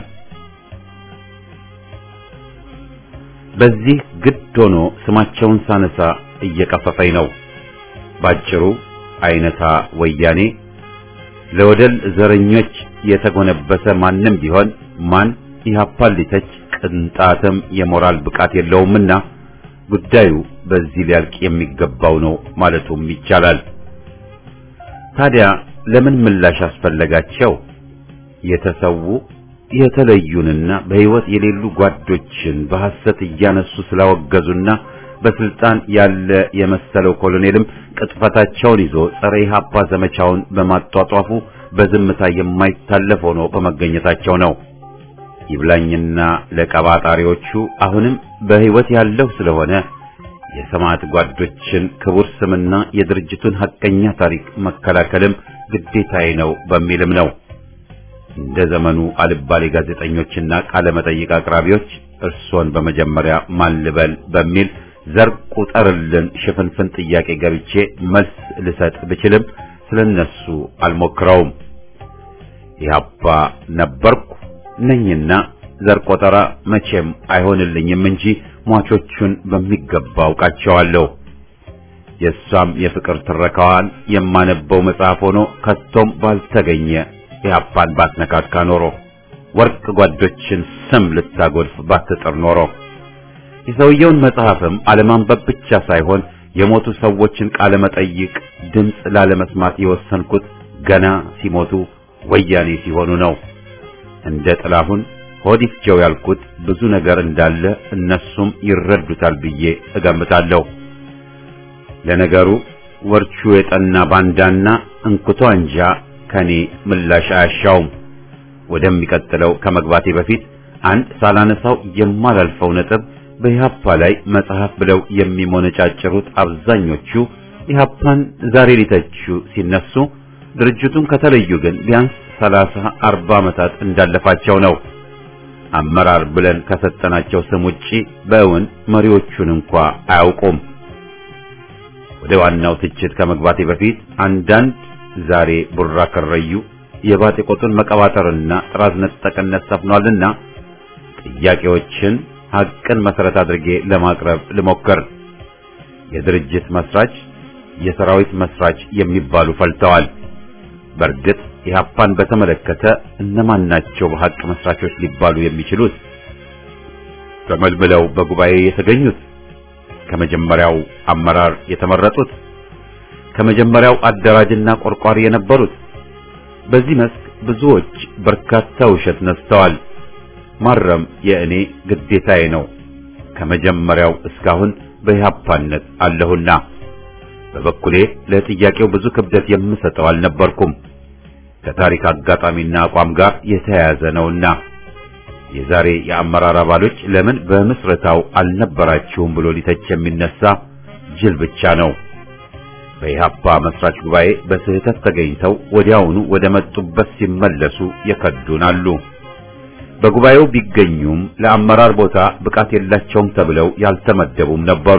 በዚህ ግድ ሆኖ ስማቸውን ሳነሳ እየቀፈፈኝ ነው። ባጭሩ አይነታ ወያኔ ለወደል ዘረኞች የተጎነበሰ ማንም ቢሆን ማን ኢህአፓን ሊተች ቅንጣትም የሞራል ብቃት የለውምና ጉዳዩ በዚህ ሊያልቅ የሚገባው ነው ማለቱም ይቻላል። ታዲያ ለምን ምላሽ አስፈለጋቸው? የተሰዉ የተለዩንና በሕይወት የሌሉ ጓዶችን በሐሰት እያነሱ ስላወገዙና በስልጣን ያለ የመሰለው ኮሎኔልም ቅጥፈታቸውን ይዞ ጸረ ኢህአፓ ዘመቻውን በማጧጧፉ በዝምታ የማይታለፍ ሆኖ በመገኘታቸው ነው። ይብላኝና ለቀባጣሪዎቹ አሁንም በሕይወት ያለው ስለሆነ የሰማዕት ጓዶችን ክቡር ስምና የድርጅቱን ሐቀኛ ታሪክ መከላከልም ግዴታዬ ነው በሚልም ነው። እንደ ዘመኑ አልባሌ ጋዜጠኞችና ቃለ መጠይቅ አቅራቢዎች እርሶን በመጀመሪያ ማን ልበል በሚል ዘር ቁጠርልን ሽፍንፍን ጥያቄ ገብቼ መልስ ልሰጥ ብችልም ስለነሱ አልሞክረውም። ኢህአፓ ነበርኩ ነኝና ዘር ቆጠራ መቼም አይሆንልኝም እንጂ ሟቾቹን በሚገባ አውቃቸዋለሁ። የእሷም የፍቅር ትረካዋን የማነበው መጽሐፍ ሆኖ ከቶም ባልተገኘ ኢህአፓን ባትነካካ ኖሮ ወርቅ ጓዶችን ስም ልታጎድፍ ባትጥር ኖሮ የሰውየውን መጽሐፍም አለማንበብ ብቻ ሳይሆን የሞቱ ሰዎችን ቃለ መጠይቅ ድምፅ ላለመስማት የወሰንኩት ገና ሲሞቱ ወያኔ ሲሆኑ ነው። እንደ ጥላሁን ሆዲፍጀው ያልኩት ብዙ ነገር እንዳለ እነሱም ይረዱታል ብዬ እገምታለሁ። ለነገሩ ወርቹ የጠና ባንዳና እንኩቶ አንጃ ከኔ ምላሽ አያሻውም። ወደሚቀጥለው ከመግባቴ በፊት አንድ ሳላነሳው የማላልፈው ነጥብ በኢህአፓ ላይ መጽሐፍ ብለው የሚሞነጫጭሩት አብዛኞቹ ኢህአፓን ዛሬ ሊተቹ ሲነሱ ድርጅቱን ከተለዩ ግን ቢያንስ ሰላሳ አርባ ዓመታት እንዳለፋቸው ነው። አመራር ብለን ከሰጠናቸው ስም ውጪ በእውን መሪዎቹን እንኳ አያውቁም። ወደ ዋናው ትችት ከመግባቴ በፊት አንዳንድ ዛሬ ቡራ ከረዩ የባጤ ቆጡን መቀባጠርና ጥራዝ ነጠቅነት ሰፍኗልና ጥያቄዎችን ሐቅን መሰረት አድርጌ ለማቅረብ ልሞክር። የድርጅት መስራች፣ የሰራዊት መስራች የሚባሉ ፈልተዋል። በእርግጥ ኢህአፓን በተመለከተ እነማን ናቸው በሐቅ መስራቾች ሊባሉ የሚችሉት? ተመልምለው በጉባኤ የተገኙት፣ ከመጀመሪያው አመራር የተመረጡት፣ ከመጀመሪያው አደራጅና ቆርቋሪ የነበሩት። በዚህ መስክ ብዙዎች በርካታ ውሸት ነስተዋል። ማረም የእኔ ግዴታዬ ነው። ከመጀመሪያው እስካሁን በኢህአፓነት አለሁና በበኩሌ ለጥያቄው ብዙ ክብደት የምሰጠው አልነበርኩም። ከታሪክ አጋጣሚና አቋም ጋር የተያያዘ ነውና የዛሬ የአመራር አባሎች ለምን በምስረታው አልነበራችሁም ብሎ ሊተች የሚነሳ ጅል ብቻ ነው። በኢህአፓ መስራች ጉባኤ በስህተት ተገኝተው ወዲያውኑ ወደ መጡበት ሲመለሱ የከዱን አሉ። በጉባኤው ቢገኙም ለአመራር ቦታ ብቃት የላቸውም ተብለው ያልተመደቡም ነበሩ።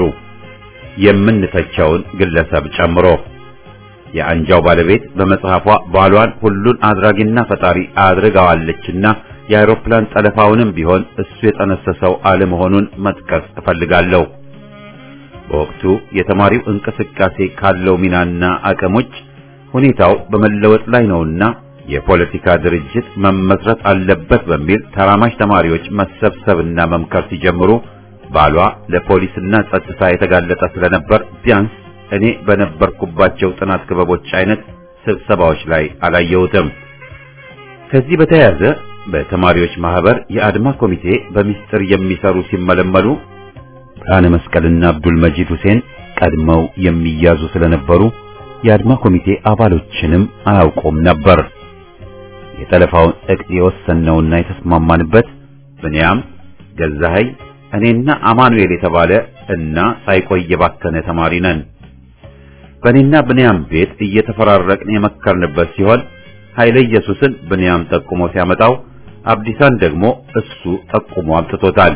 የምንተቸውን ግለሰብ ጨምሮ የአንጃው ባለቤት በመጽሐፏ ባሏን ሁሉን አድራጊና ፈጣሪ አድርጋዋለችና የአውሮፕላን ጠለፋውንም ቢሆን እሱ የጠነሰሰው አለመሆኑን መጥቀስ እፈልጋለሁ። በወቅቱ የተማሪው እንቅስቃሴ ካለው ሚናና አቅሞች ሁኔታው በመለወጥ ላይ ነውና የፖለቲካ ድርጅት መመስረት አለበት በሚል ተራማጅ ተማሪዎች መሰብሰብና መምከር ሲጀምሩ ባሏ ለፖሊስና ጸጥታ የተጋለጠ ስለነበር ቢያንስ እኔ በነበርኩባቸው ጥናት ክበቦች አይነት ስብሰባዎች ላይ አላየሁትም። ከዚህ በተያያዘ በተማሪዎች ማህበር የአድማ ኮሚቴ በሚስጥር የሚሰሩ ሲመለመሉ ብርሃነ መስቀልና አብዱል መጂድ ሁሴን ቀድመው የሚያዙ ስለነበሩ የአድማ ኮሚቴ አባሎችንም አያውቁም ነበር። የጠለፋውን እቅድ የወሰነውና የተስማማንበት ብንያም ገዛኸኝ እኔና አማኑኤል የተባለ እና ሳይቆይ የባከነ ተማሪ ነን። በእኔና ብንያም ቤት እየተፈራረቅን የመከርንበት ሲሆን ኃይለ ኢየሱስን ብንያም ጠቁሞ ሲያመጣው አብዲሳን ደግሞ እሱ ጠቁሞ አምጥቶታል።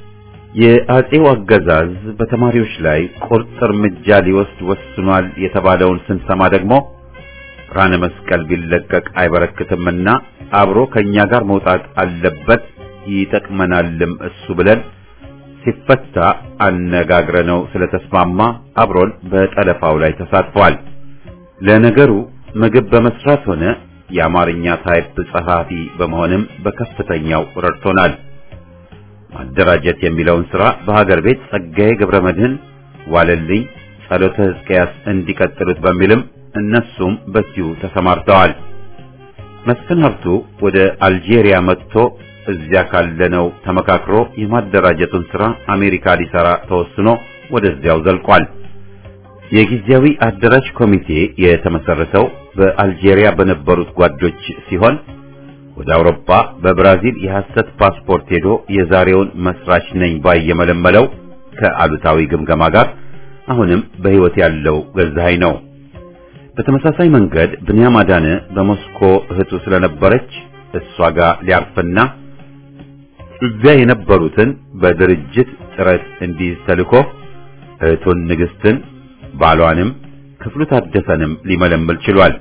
የአጼው አገዛዝ በተማሪዎች ላይ ቁርጥ እርምጃ ሊወስድ ወስኗል የተባለውን ስንሰማ ደግሞ ብርሃነ መስቀል ቢለቀቅ አይበረክትምና አብሮ ከኛ ጋር መውጣት አለበት ይጠቅመናልም እሱ ብለን ሲፈታ አነጋግረነው ስለተስማማ አብሮን በጠለፋው ላይ ተሳትፏል። ለነገሩ ምግብ በመስራት ሆነ የአማርኛ ታይፕ ጸሐፊ በመሆንም በከፍተኛው ረድቶናል። ማደራጀት የሚለውን ሥራ በሀገር ቤት ጸጋዬ ገብረ መድህን፣ ዋለልኝ፣ ጸሎተ ሕዝቅያስ እንዲቀጥሉት በሚልም እነሱም በዚሁ ተሰማርተዋል። መስፍን ሀብቱ ወደ አልጄሪያ መጥቶ እዚያ ካለነው ተመካክሮ የማደራጀቱን ሥራ አሜሪካ ሊሰራ ተወስኖ ወደዚያው ዘልቋል። የጊዜያዊ አደራጅ ኮሚቴ የተመሰረተው በአልጄሪያ በነበሩት ጓዶች ሲሆን ወደ አውሮፓ በብራዚል የሐሰት ፓስፖርት ሄዶ የዛሬውን መስራች ነኝ ባይ የመለመለው ከአሉታዊ ግምገማ ጋር አሁንም በሕይወት ያለው ገዛኸኝ ነው። በተመሳሳይ መንገድ ብንያም አዳነ በሞስኮ እህቱ ስለነበረች እሷ ጋር ሊያርፍና እዚያ የነበሩትን በድርጅት ጥረት እንዲይዝ ተልኮ እህቱን ንግስትን ባሏንም ክፍሉ ታደሰንም ሊመለምል ችሏል።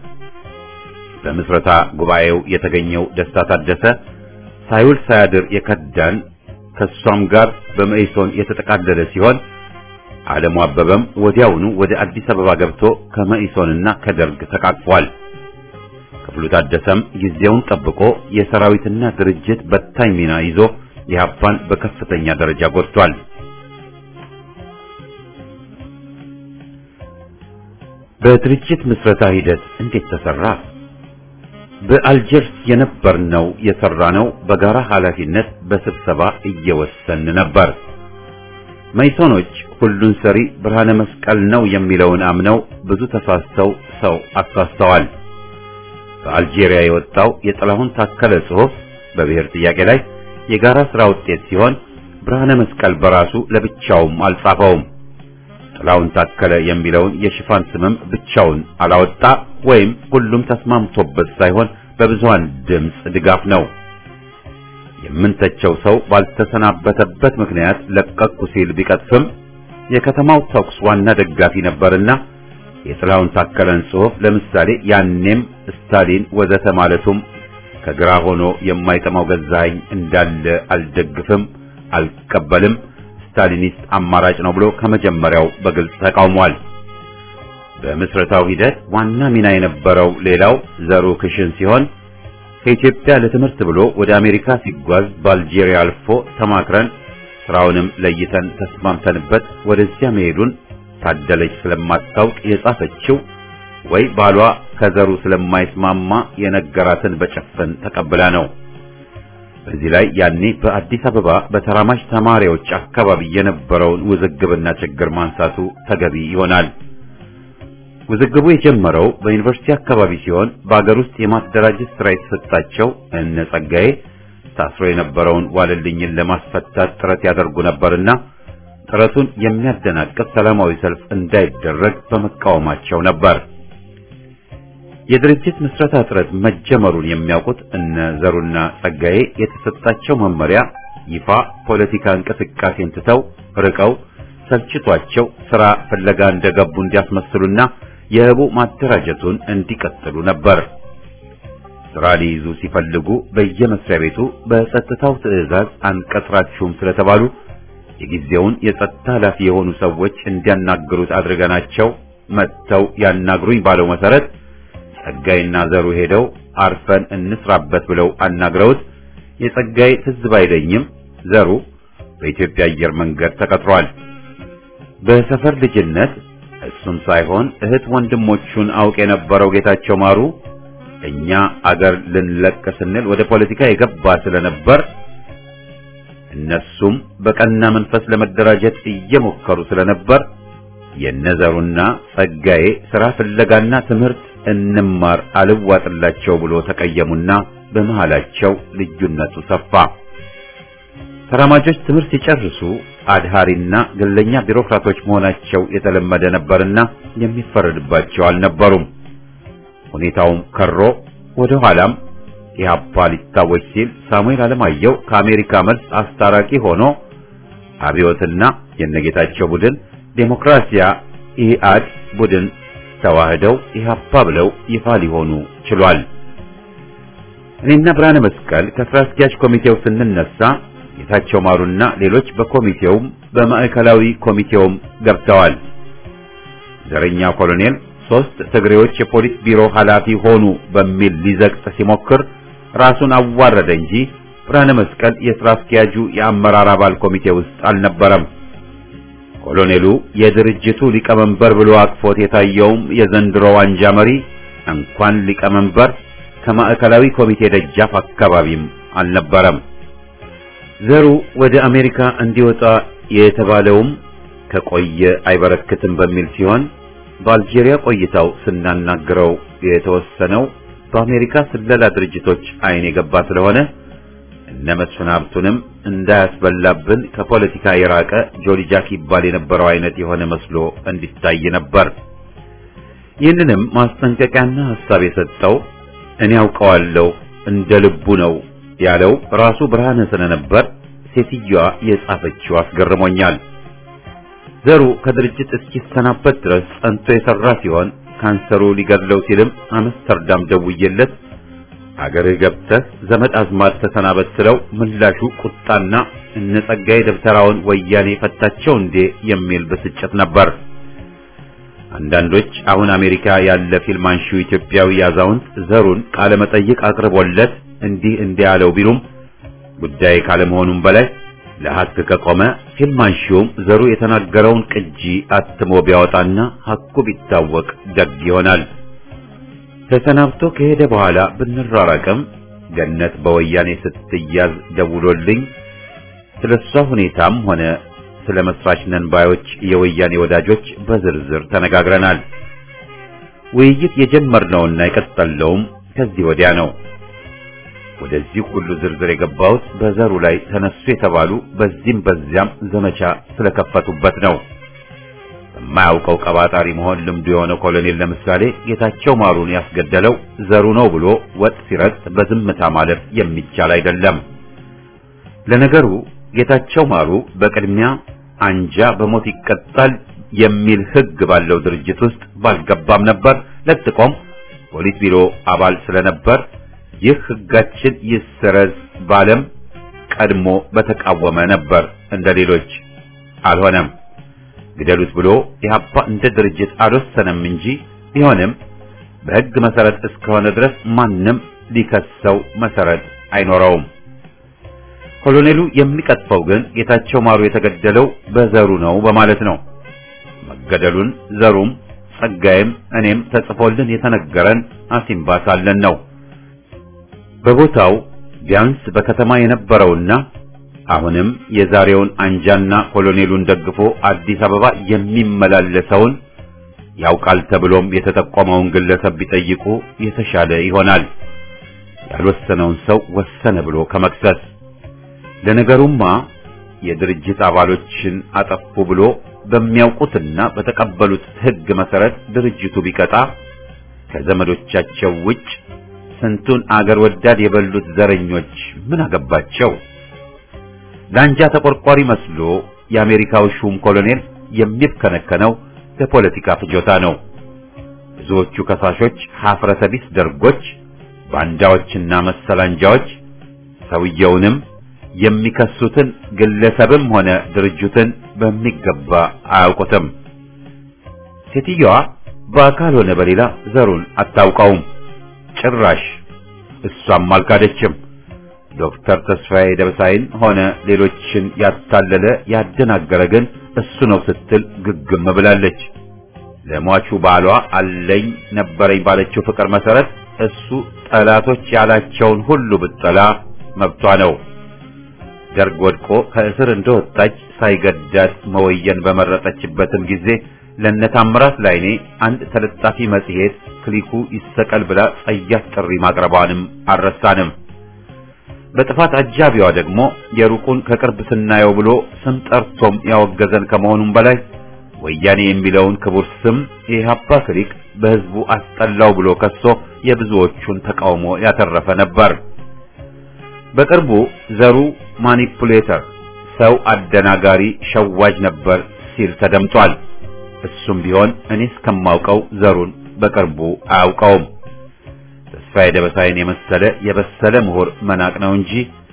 በምስረታ ጉባኤው የተገኘው ደስታ ታደሰ ሳይውል ሳያድር የከዳን ከሷም ጋር በመኢሶን የተጠቃለለ ሲሆን ዓለሙ አበበም ወዲያውኑ ወደ አዲስ አበባ ገብቶ ከመኢሶንና ከደርግ ተቃቅፏል። ክፍሉ ታደሰም ጊዜውን ጠብቆ የሰራዊትና ድርጅት በታኝ ሚና ይዞ ኢህአፓን በከፍተኛ ደረጃ ጎድቷል። በድርጅት ምስረታ ሂደት እንዴት ተሰራ? በአልጀርስ የነበርነው የሰራነው በጋራ ኃላፊነት በስብሰባ እየወሰን ነበር። መይሶኖች ሁሉን ሰሪ ብርሃነ መስቀል ነው የሚለውን አምነው ብዙ ተሳስተው ሰው አሳስተዋል። በአልጄሪያ የወጣው የጥላሁን ታከለ ጽሑፍ በብሔር ጥያቄ ላይ የጋራ ስራ ውጤት ሲሆን ብርሃነ መስቀል በራሱ ለብቻውም አልጻፈውም። ጥላሁን ታከለ የሚለውን የሽፋን ስምም ብቻውን አላወጣ ወይም ሁሉም ተስማምቶበት ሳይሆን በብዙሃን ድምፅ ድጋፍ ነው። የምንተቸው ሰው ባልተሰናበተበት ምክንያት ለቀቅኩ ሲል ቢቀጥፍም የከተማው ተኩስ ዋና ደጋፊ ነበርና የጥላሁን ታከለን ጽሑፍ ለምሳሌ ያኔም ስታሊን ወዘተ ማለቱም ከግራ ሆኖ የማይጠማው ገዛኸኝ እንዳለ አልደግፍም፣ አልቀበልም፣ ስታሊኒስት አማራጭ ነው ብሎ ከመጀመሪያው በግልጽ ተቃውሟል። በምስረታው ሂደት ዋና ሚና የነበረው ሌላው ዘሩ ክሽን ሲሆን ከኢትዮጵያ ለትምህርት ብሎ ወደ አሜሪካ ሲጓዝ በአልጄሪያ አልፎ ተማክረን ስራውንም ለይተን ተስማምተንበት ወደዚያ መሄዱን ታደለች ስለማታውቅ የጻፈችው ወይ ባሏ ከዘሩ ስለማይስማማ የነገራትን በጭፍን ተቀብላ ነው። በዚህ ላይ ያኔ በአዲስ አበባ በተራማጅ ተማሪዎች አካባቢ የነበረውን ውዝግብና ችግር ማንሳቱ ተገቢ ይሆናል። ውዝግቡ የጀመረው በዩኒቨርሲቲ አካባቢ ሲሆን በአገር ውስጥ የማደራጀት ስራ የተሰጣቸው እነ ጸጋዬ ታስሮ የነበረውን ዋለልኝን ለማስፈታት ጥረት ያደርጉ ነበርና ጥረቱን የሚያደናቅፍ ሰላማዊ ሰልፍ እንዳይደረግ በመቃወማቸው ነበር። የድርጅት ምስረታ ጥረት መጀመሩን የሚያውቁት እነ ዘሩና ጸጋዬ የተሰጣቸው መመሪያ ይፋ ፖለቲካ እንቅስቃሴን ትተው ርቀው ሰልችቷቸው ስራ ፍለጋ እንደገቡ እንዲያስመስሉና የህቡ ማደራጀቱን እንዲቀጥሉ ነበር። ስራ ሊይዙ ሲፈልጉ በየመስሪያ ቤቱ በጸጥታው ትዕዛዝ አንቀጥራችሁም ስለተባሉ የጊዜውን የጸጥታ ኃላፊ የሆኑ ሰዎች እንዲያናግሩት አድርገናቸው መጥተው ያናግሩኝ ባለው መሰረት ጸጋይና ዘሩ ሄደው አርፈን እንስራበት ብለው አናግረውት የጸጋይ ትዝ ባይለኝም ዘሩ በኢትዮጵያ አየር መንገድ ተቀጥሯል። በሰፈር ልጅነት እሱም ሳይሆን እህት ወንድሞቹን አውቅ የነበረው ጌታቸው ማሩ እኛ አገር ልንለቅ ስንል ወደ ፖለቲካ የገባ ስለነበር እነሱም በቀና መንፈስ ለመደራጀት እየሞከሩ ስለነበር የነዘሩና ጸጋዬ ስራ ፍለጋና ትምህርት እንማር አልዋጥላቸው ብሎ ተቀየሙና በመሃላቸው ልዩነቱ ሰፋ። ተራማጆች ትምህርት ሲጨርሱ አድሃሪና ግለኛ ቢሮክራቶች መሆናቸው የተለመደ ነበርና የሚፈረድባቸው አልነበሩም። ሁኔታውም ከሮ ወደ ኋላም ኢህአፓ ሊታወጅ ሲል ሳሙኤል አለማየሁ ከአሜሪካ መልስ አስታራቂ ሆኖ አብዮትና የነጌታቸው ቡድን ዴሞክራሲያ ኢህአድ ቡድን ተዋህደው ኢህአፓ ብለው ይፋ ሊሆኑ ችሏል። እኔና ብርሃነ መስቀል ከስራ አስኪያጅ ኮሚቴው ስንነሳ ጌታቸው ማሩና ሌሎች በኮሚቴውም በማዕከላዊ ኮሚቴውም ገብተዋል። ዘረኛ ኮሎኔል ሶስት ትግሬዎች የፖሊስ ቢሮ ኃላፊ ሆኑ በሚል ሊዘቅጥ ሲሞክር ራሱን አዋረደ እንጂ ብርሃነ መስቀል የስራ አስኪያጁ የአመራር አባል ኮሚቴ ውስጥ አልነበረም። ኮሎኔሉ የድርጅቱ ሊቀመንበር ብሎ አቅፎት የታየውም የዘንድሮ ዋንጃ መሪ እንኳን ሊቀመንበር ከማዕከላዊ ኮሚቴ ደጃፍ አካባቢም አልነበረም። ዘሩ ወደ አሜሪካ እንዲወጣ የተባለውም ከቆየ አይበረክትም በሚል ሲሆን በአልጄሪያ ቆይታው ስናናግረው የተወሰነው በአሜሪካ ስለላ ድርጅቶች አይን የገባ ስለሆነ እነ መስፍን ሀብቱንም እንዳያስበላብን ከፖለቲካ የራቀ ጆሊ ጃክ ይባል የነበረው አይነት የሆነ መስሎ እንዲታይ ነበር። ይህንንም ማስጠንቀቂያና ሐሳብ የሰጠው እኔ አውቀዋለሁ እንደ ልቡ ነው ያለው ራሱ ብርሃነ ስለነበር ሴትዮዋ የጻፈችው አስገርሞኛል። ዘሩ ከድርጅት እስኪሰናበት ድረስ ጸንቶ የሰራ ሲሆን ካንሰሩ ሊገድለው ሲልም አምስተርዳም ደውዬለት አገርህ ገብተህ ዘመድ አዝማድ ተሰናበት ስለው ምላሹ ቁጣና እነ ጸጋዬ ደብተራውን ወያኔ ፈታቸው እንዴ የሚል ብስጭት ነበር። አንዳንዶች አሁን አሜሪካ ያለ ፊልም አንሺው ኢትዮጵያዊ አዛውንት ዘሩን ቃለ መጠይቅ አቅርቦለት እንዲህ እንዲህ ያለው ቢሉም ጉዳይ ካለመሆኑም በላይ ለሐቅ ከቆመ ፊልም አንሺውም ዘሩ የተናገረውን ቅጂ አትሞ ቢያወጣና ሐቁ ቢታወቅ ደግ ይሆናል። ተሰናብቶ ከሄደ በኋላ ብንራራቅም ገነት በወያኔ ስትያዝ ደውሎልኝ ስለሷ ሁኔታም ሆነ ስለ መስራች ነን ባዮች የወያኔ ወዳጆች በዝርዝር ተነጋግረናል። ውይይት የጀመርነውና የቀጠለውም ከዚህ ወዲያ ነው። ወደዚህ ሁሉ ዝርዝር የገባሁት በዘሩ ላይ ተነሱ የተባሉ በዚህም በዚያም ዘመቻ ስለከፈቱበት ነው። የማያውቀው ቀባጣሪ መሆን ልምዱ የሆነ ኮሎኔል ለምሳሌ ጌታቸው ማሩን ያስገደለው ዘሩ ነው ብሎ ወጥ ሲረግጥ በዝምታ ማለፍ የሚቻል አይደለም። ለነገሩ ጌታቸው ማሩ በቅድሚያ አንጃ በሞት ይቀጣል የሚል ሕግ ባለው ድርጅት ውስጥ ባልገባም ነበር። ለጥቆም ፖሊት ቢሮ አባል ስለነበር ይህ ሕጋችን ይሰረዝ ባለም ቀድሞ በተቃወመ ነበር። እንደ ሌሎች አልሆነም። ግደሉት ብሎ ኢህአፓ እንደ ድርጅት አልወሰነም እንጂ ቢሆንም በሕግ መሰረት እስከሆነ ድረስ ማንም ሊከሰው መሰረት አይኖረውም። ኮሎኔሉ የሚቀጥፈው ግን ጌታቸው ማሩ የተገደለው በዘሩ ነው በማለት ነው። መገደሉን ዘሩም ጸጋይም እኔም ተጽፎልን የተነገረን አሲምባ ሳለን ነው። በቦታው ቢያንስ በከተማ የነበረውና አሁንም የዛሬውን አንጃና ኮሎኔሉን ደግፎ አዲስ አበባ የሚመላለሰውን ያውቃል ተብሎም የተጠቆመውን ግለሰብ ቢጠይቁ የተሻለ ይሆናል። ያልወሰነውን ሰው ወሰነ ብሎ ከመክሰስ ለነገሩማ የድርጅት አባሎችን አጠፉ ብሎ በሚያውቁትና በተቀበሉት ሕግ መሰረት ድርጅቱ ቢቀጣ ከዘመዶቻቸው ውጭ ስንቱን አገር ወዳድ የበሉት ዘረኞች ምን አገባቸው? ለአንጃ ተቆርቋሪ መስሎ የአሜሪካው ሹም ኮሎኔል የሚብከነከነው ለፖለቲካ ፍጆታ ነው። ብዙዎቹ ከሳሾች ሀፍረተ ቢስ ደርጎች፣ ባንዳዎችና መሰል አንጃዎች ሰውየውንም የሚከሱትን ግለሰብም ሆነ ድርጅትን በሚገባ አያውቁትም። ሴትዮዋ በአካል ሆነ በሌላ ዘሩን አታውቀውም። ጭራሽ እሷም አልካደችም። ዶክተር ተስፋዬ ደበሳይን ሆነ ሌሎችን ያታለለ ያደናገረ ግን እሱ ነው ስትል ግግም ብላለች። ለሟቹ ባሏ አለኝ ነበረኝ ባለችው ፍቅር መሰረት እሱ ጠላቶች ያላቸውን ሁሉ ብጠላ መብቷ ነው። ደርግ ወድቆ ከእስር እንደወጣች ሳይገዳት መወየን በመረጠችበትም ጊዜ ለነታምራት ላይኔ አንድ ተለጣፊ መጽሔት ክሊኩ ይሰቀል ብላ ጸያፍ ጥሪ ማቅረቧንም አልረሳንም። በጥፋት አጃቢዋ ደግሞ የሩቁን ከቅርብ ስናየው ብሎ ስም ጠርቶም ያወገዘን ከመሆኑም በላይ ወያኔ የሚለውን ክቡር ስም የኢህአፓ ክሊክ በህዝቡ አስጠላው ብሎ ከሶ የብዙዎቹን ተቃውሞ ያተረፈ ነበር። በቅርቡ ዘሩ ማኒፑሌተር፣ ሰው አደናጋሪ፣ ሸዋጅ ነበር ሲል ተደምጧል። እሱም ቢሆን እኔ እስከማውቀው ዘሩን በቅርቡ አያውቀውም። ተስፋዬ ደበሳይን የመሰለ የበሰለ ምሁር መናቅ ነው እንጂ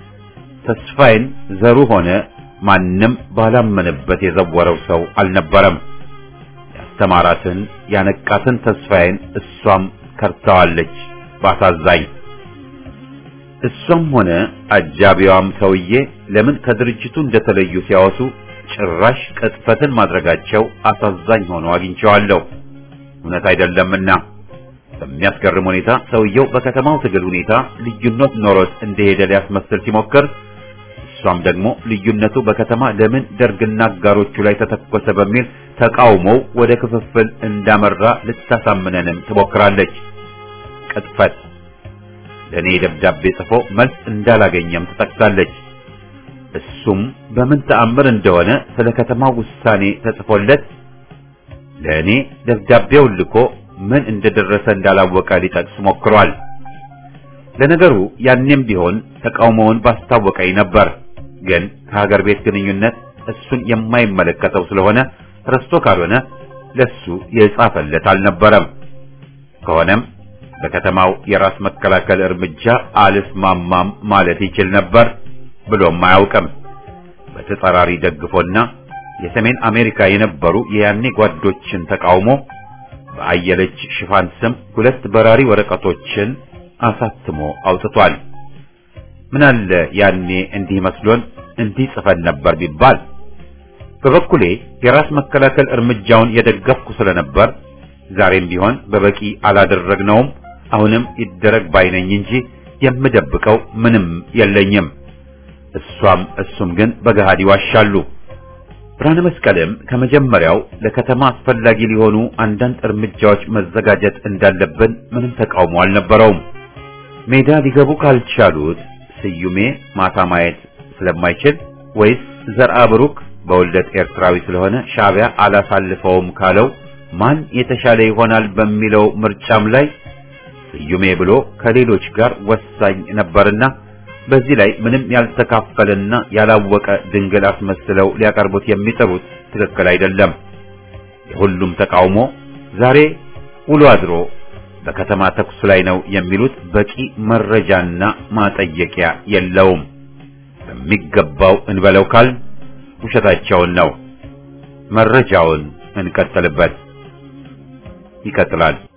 ተስፋዬን ዘሩ ሆነ ማንም ባላመነበት የዘወረው ሰው አልነበረም። ያስተማራትን ያነቃትን ተስፋዬን እሷም ከርታዋለች ባሳዛኝ። እሷም ሆነ አጃቢዋም ሰውዬ ለምን ከድርጅቱ እንደተለዩ ሲያወሱ ጭራሽ ቅጥፈትን ማድረጋቸው አሳዛኝ ሆኖ አግኝቼዋለሁ። እውነት አይደለምና በሚያስገርም ሁኔታ ሰውየው በከተማው ትግል ሁኔታ ልዩነት ኖሮት እንደሄደ ሊያስመስል ሲሞክር እሷም ደግሞ ልዩነቱ በከተማ ለምን ደርግና አጋሮቹ ላይ ተተኮሰ በሚል ተቃውሞው ወደ ክፍፍል እንዳመራ ልታሳምነንም ትሞክራለች። ቅጥፈት ለእኔ ደብዳቤ ጽፎ መልስ እንዳላገኘም ትጠቅሳለች። እሱም በምን ተአምር እንደሆነ ስለ ከተማው ውሳኔ ተጽፎለት ለእኔ ደብዳቤውን ልኮ ምን እንደደረሰ እንዳላወቀ ሊጠቅስ ሞክሯል። ለነገሩ ያኔም ቢሆን ተቃውሞውን ባስታወቀኝ ነበር። ግን ከሀገር ቤት ግንኙነት እሱን የማይመለከተው ስለሆነ ረስቶ ካልሆነ ለሱ የጻፈለት አልነበረም። ከሆነም በከተማው የራስ መከላከል እርምጃ አልስማማም ማለት ይችል ነበር ብሎም አያውቅም። በተጻራሪ ደግፎና የሰሜን አሜሪካ የነበሩ የያኔ ጓዶችን ተቃውሞ በአየለች ሽፋን ስም ሁለት በራሪ ወረቀቶችን አሳትሞ አውጥቷል። ምናለ ያኔ እንዲህ መስሎን እንዲህ ጽፈን ነበር ቢባል። በበኩሌ የራስ መከላከል እርምጃውን የደገፍኩ ስለነበር ዛሬም ቢሆን በበቂ አላደረግነውም። አሁንም ይደረግ ባይነኝ እንጂ የምደብቀው ምንም የለኝም። እሷም እሱም ግን በገሃድ ይዋሻሉ። ብርሃነ መስቀልም ከመጀመሪያው ለከተማ አስፈላጊ ሊሆኑ አንዳንድ እርምጃዎች መዘጋጀት እንዳለብን ምንም ተቃውሞ አልነበረውም። ሜዳ ሊገቡ ካልቻሉት ስዩሜ ማታ ማየት ስለማይችል ወይስ ዘርአ ብሩክ በውልደት ኤርትራዊ ስለሆነ ሻዕቢያ አላሳልፈውም ካለው ማን የተሻለ ይሆናል በሚለው ምርጫም ላይ ስዩሜ ብሎ ከሌሎች ጋር ወሳኝ ነበርና በዚህ ላይ ምንም ያልተካፈለና ያላወቀ ድንግል አስመስለው ሊያቀርቡት የሚጥሩት ትክክል አይደለም። የሁሉም ተቃውሞ ዛሬ ውሎ አድሮ በከተማ ተኩስ ላይ ነው የሚሉት በቂ መረጃና ማጠየቂያ የለውም። በሚገባው እንበለው ካል ውሸታቸውን ነው። መረጃውን እንቀጥልበት። ይቀጥላል።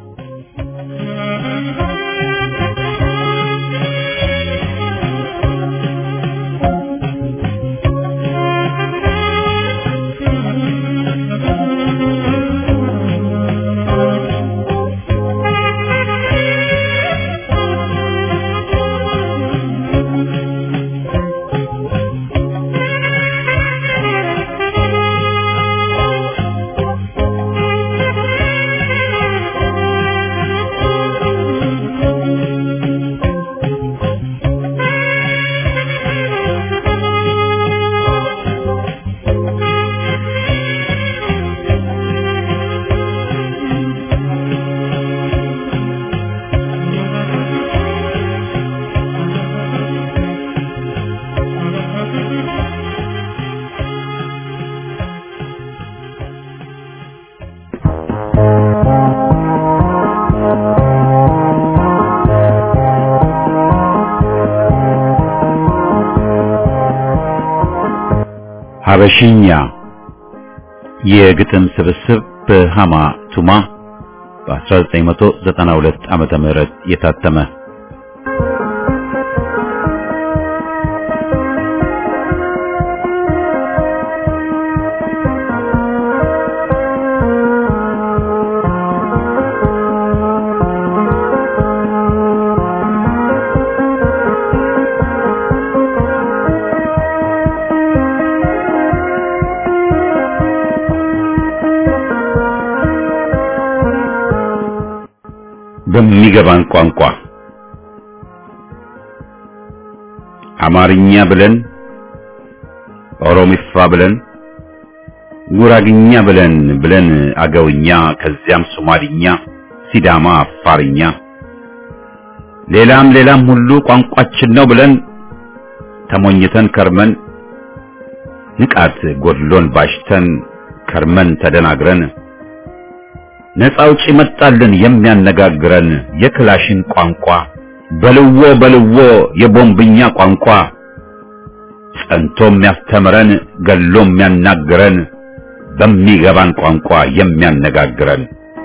ሀበሽኛ የግጥም ስብስብ በሃማ ቱማ በ1992 ዓመተ ምህረት የታተመ በሚገባን ቋንቋ አማርኛ ብለን ኦሮሚፋ ብለን ጉራግኛ ብለን ብለን አገውኛ ከዚያም ሶማሊኛ፣ ሲዳማ፣ አፋርኛ ሌላም ሌላም ሁሉ ቋንቋችን ነው ብለን ተሞኝተን ከርመን ንቃት ጎድሎን ባሽተን ከርመን ተደናግረን ነፃ አውጪ መጣልን የሚያነጋግረን የክላሽን ቋንቋ በልዎ በልዎ የቦምብኛ ቋንቋ ጸንቶ የሚያስተምረን ገሎ የሚያናግረን በሚገባን ቋንቋ የሚያነጋግረን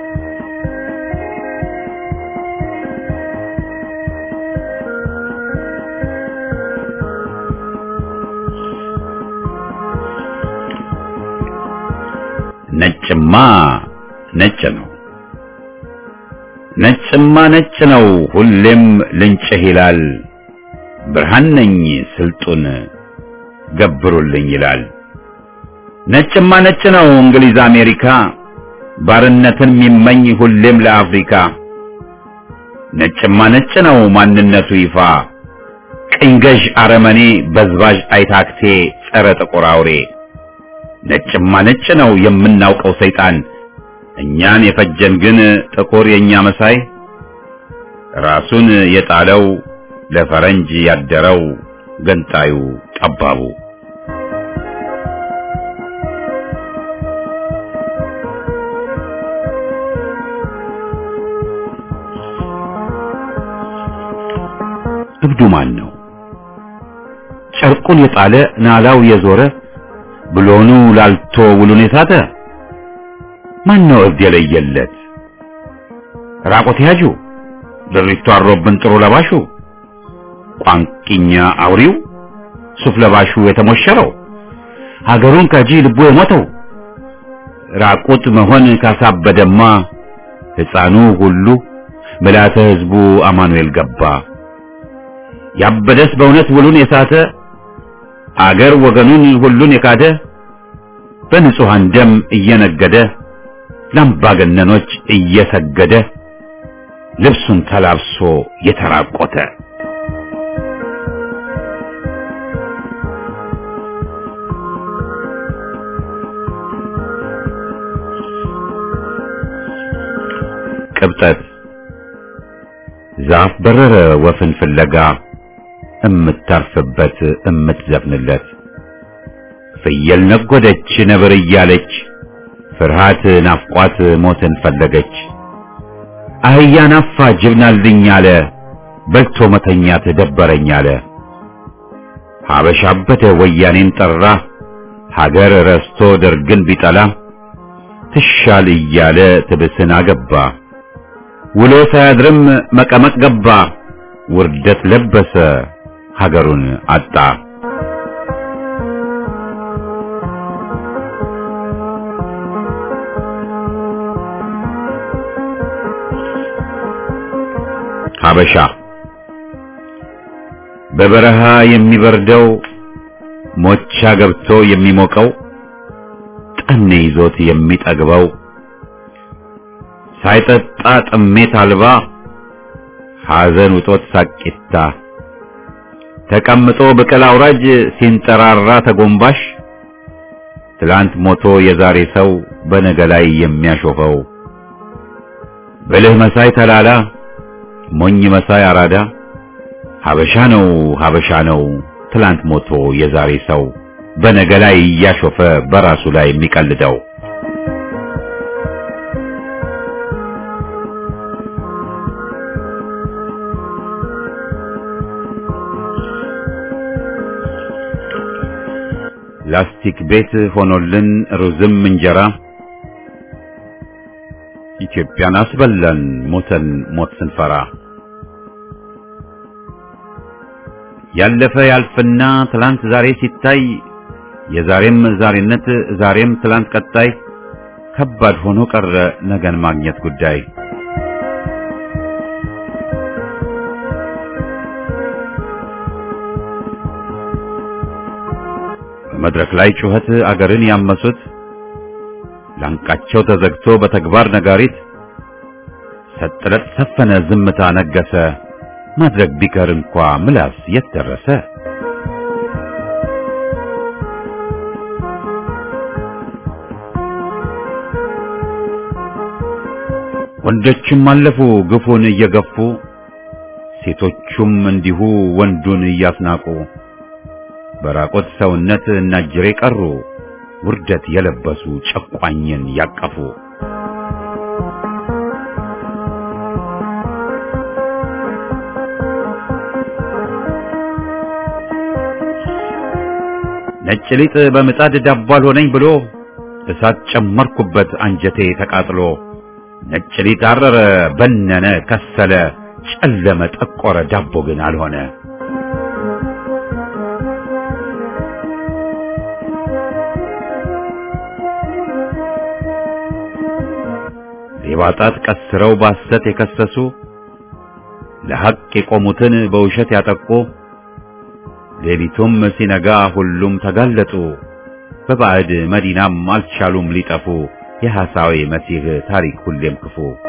ነጭማ ነጭ ነው ነጭማ ነጭ ነው ሁሌም ልንጭህ ይላል ብርሃን ነኝ ስልጡን ገብሩልኝ ይላል ነጭማ ነጭ ነው እንግሊዝ አሜሪካ ባርነትን የሚመኝ ሁሌም ለአፍሪካ ነጭማ ነጭ ነው ማንነቱ ይፋ ቅኝ ገዥ አረመኔ በዝባዥ አይታክቴ ጸረ ጥቁር አውሬ ነጭማ ነጭ ነው የምናውቀው ሰይጣን እኛን የፈጀን ግን ጥቁር የኛ መሳይ ራሱን የጣለው ለፈረንጅ ያደረው ገንጣዩ ጠባቡ እብዱ ማን ነው? ጨርቁን የጣለ ናላው የዞረ ብሎኑ ላልቶ ውሉን የሳተ ማን ነው እብድ የለየለት? ራቆት ያጁ ድሪቱ አሮብን ጥሩ ለባሹ ቋንቂኛ አውሪው ሱፍ ለባሹ የተሞሸረው ሀገሩን ከጂ ልቡ የሞተው ራቁት መሆን ካሳበደማ ሕፃኑ ሁሉ ምልዓተ ሕዝቡ አማኑኤል ገባ። ያበደስ በእውነት ውሉን የሳተ አገር ወገኑን ሁሉን የካደ በንጹሐን ደም እየነገደ ለአምባገነኖች እየሰገደ ልብሱን ተላብሶ የተራቆተ ቅብጠት ዛፍ በረረ ወፍን ፍለጋ እምታርፍበት እምትዘፍንለት ፍየል ነጎደች ነብር እያለች ፍርሃት ናፍቋት ሞትን ፈለገች። አህያ ናፋ ጅብናልኝ አለ በልቶ መተኛት ደበረኝ አለ። ሀበሻ አበደ ወያኔን ጠራ ሀገር ረስቶ ደርግን ቢጠላ ትሻል እያለ ትብስን አገባ ውሎ ሳያድርም መቀመቅ ገባ ውርደት ለበሰ ሀገሩን አጣ። ሀበሻ በበረሃ የሚበርደው ሞቻ ገብቶ የሚሞቀው ጠኔ ይዞት የሚጠግበው ሳይጠጣ ጥሜት አልባ ሐዘን ውጦት ሳቂታ ተቀምጦ ብቅል አውራጅ ሲንጠራራ ተጎንባሽ ትላንት ሞቶ የዛሬ ሰው በነገ ላይ የሚያሾፈው ብልህ መሳይ ተላላ ሞኝ መሳይ አራዳ ሀበሻ ነው ሀበሻ ነው ትላንት ሞቶ የዛሬ ሰው በነገ ላይ እያሾፈ በራሱ ላይ የሚቀልደው ላስቲክ ቤት ሆኖልን ሩዝም እንጀራ ኢትዮጵያን አስበላን ሞተን ሞት ስንፈራ ያለፈ ያልፍና ትላንት ዛሬ ሲታይ የዛሬም ዛሬነት ዛሬም ትላንት ቀጣይ ከባድ ሆኖ ቀረ ነገን ማግኘት ጉዳይ በመድረክ ላይ ጩኸት አገርን ያመሱት ላንቃቸው ተዘግቶ በተግባር ነጋሪት ሰጥረት ሰፈነ ዝምታ ነገሰ ማድረግ ቢቀር እንኳ ምላስ የት ደረሰ ወንዶችም አለፉ ግፉን እየገፉ ሴቶቹም እንዲሁ ወንዱን እያስናቁ በራቆት ሰውነት እናጅሬ ቀሩ ውርደት የለበሱ ጨቋኝን ያቀፉ ነጭ ሊጥ በምጣድ ዳቦ አልሆነኝ ብሎ እሳት ጨመርኩበት አንጀቴ ተቃጥሎ ነጭ ሊጥ አረረ በነነ ከሰለ ጨለመ ጠቆረ ዳቦ ግን አልሆነ ሌባ ጣት ቀስረው ባሰት የከሰሱ ለሐቅ የቆሙትን በውሸት ያጠቁ ሌሊቱም ሲነጋ ሁሉም ተጋለጡ በባዕድ መዲናም አልቻሉም ሊጠፉ የሐሳዌ መሲህ ታሪክ ሁሌም ክፉ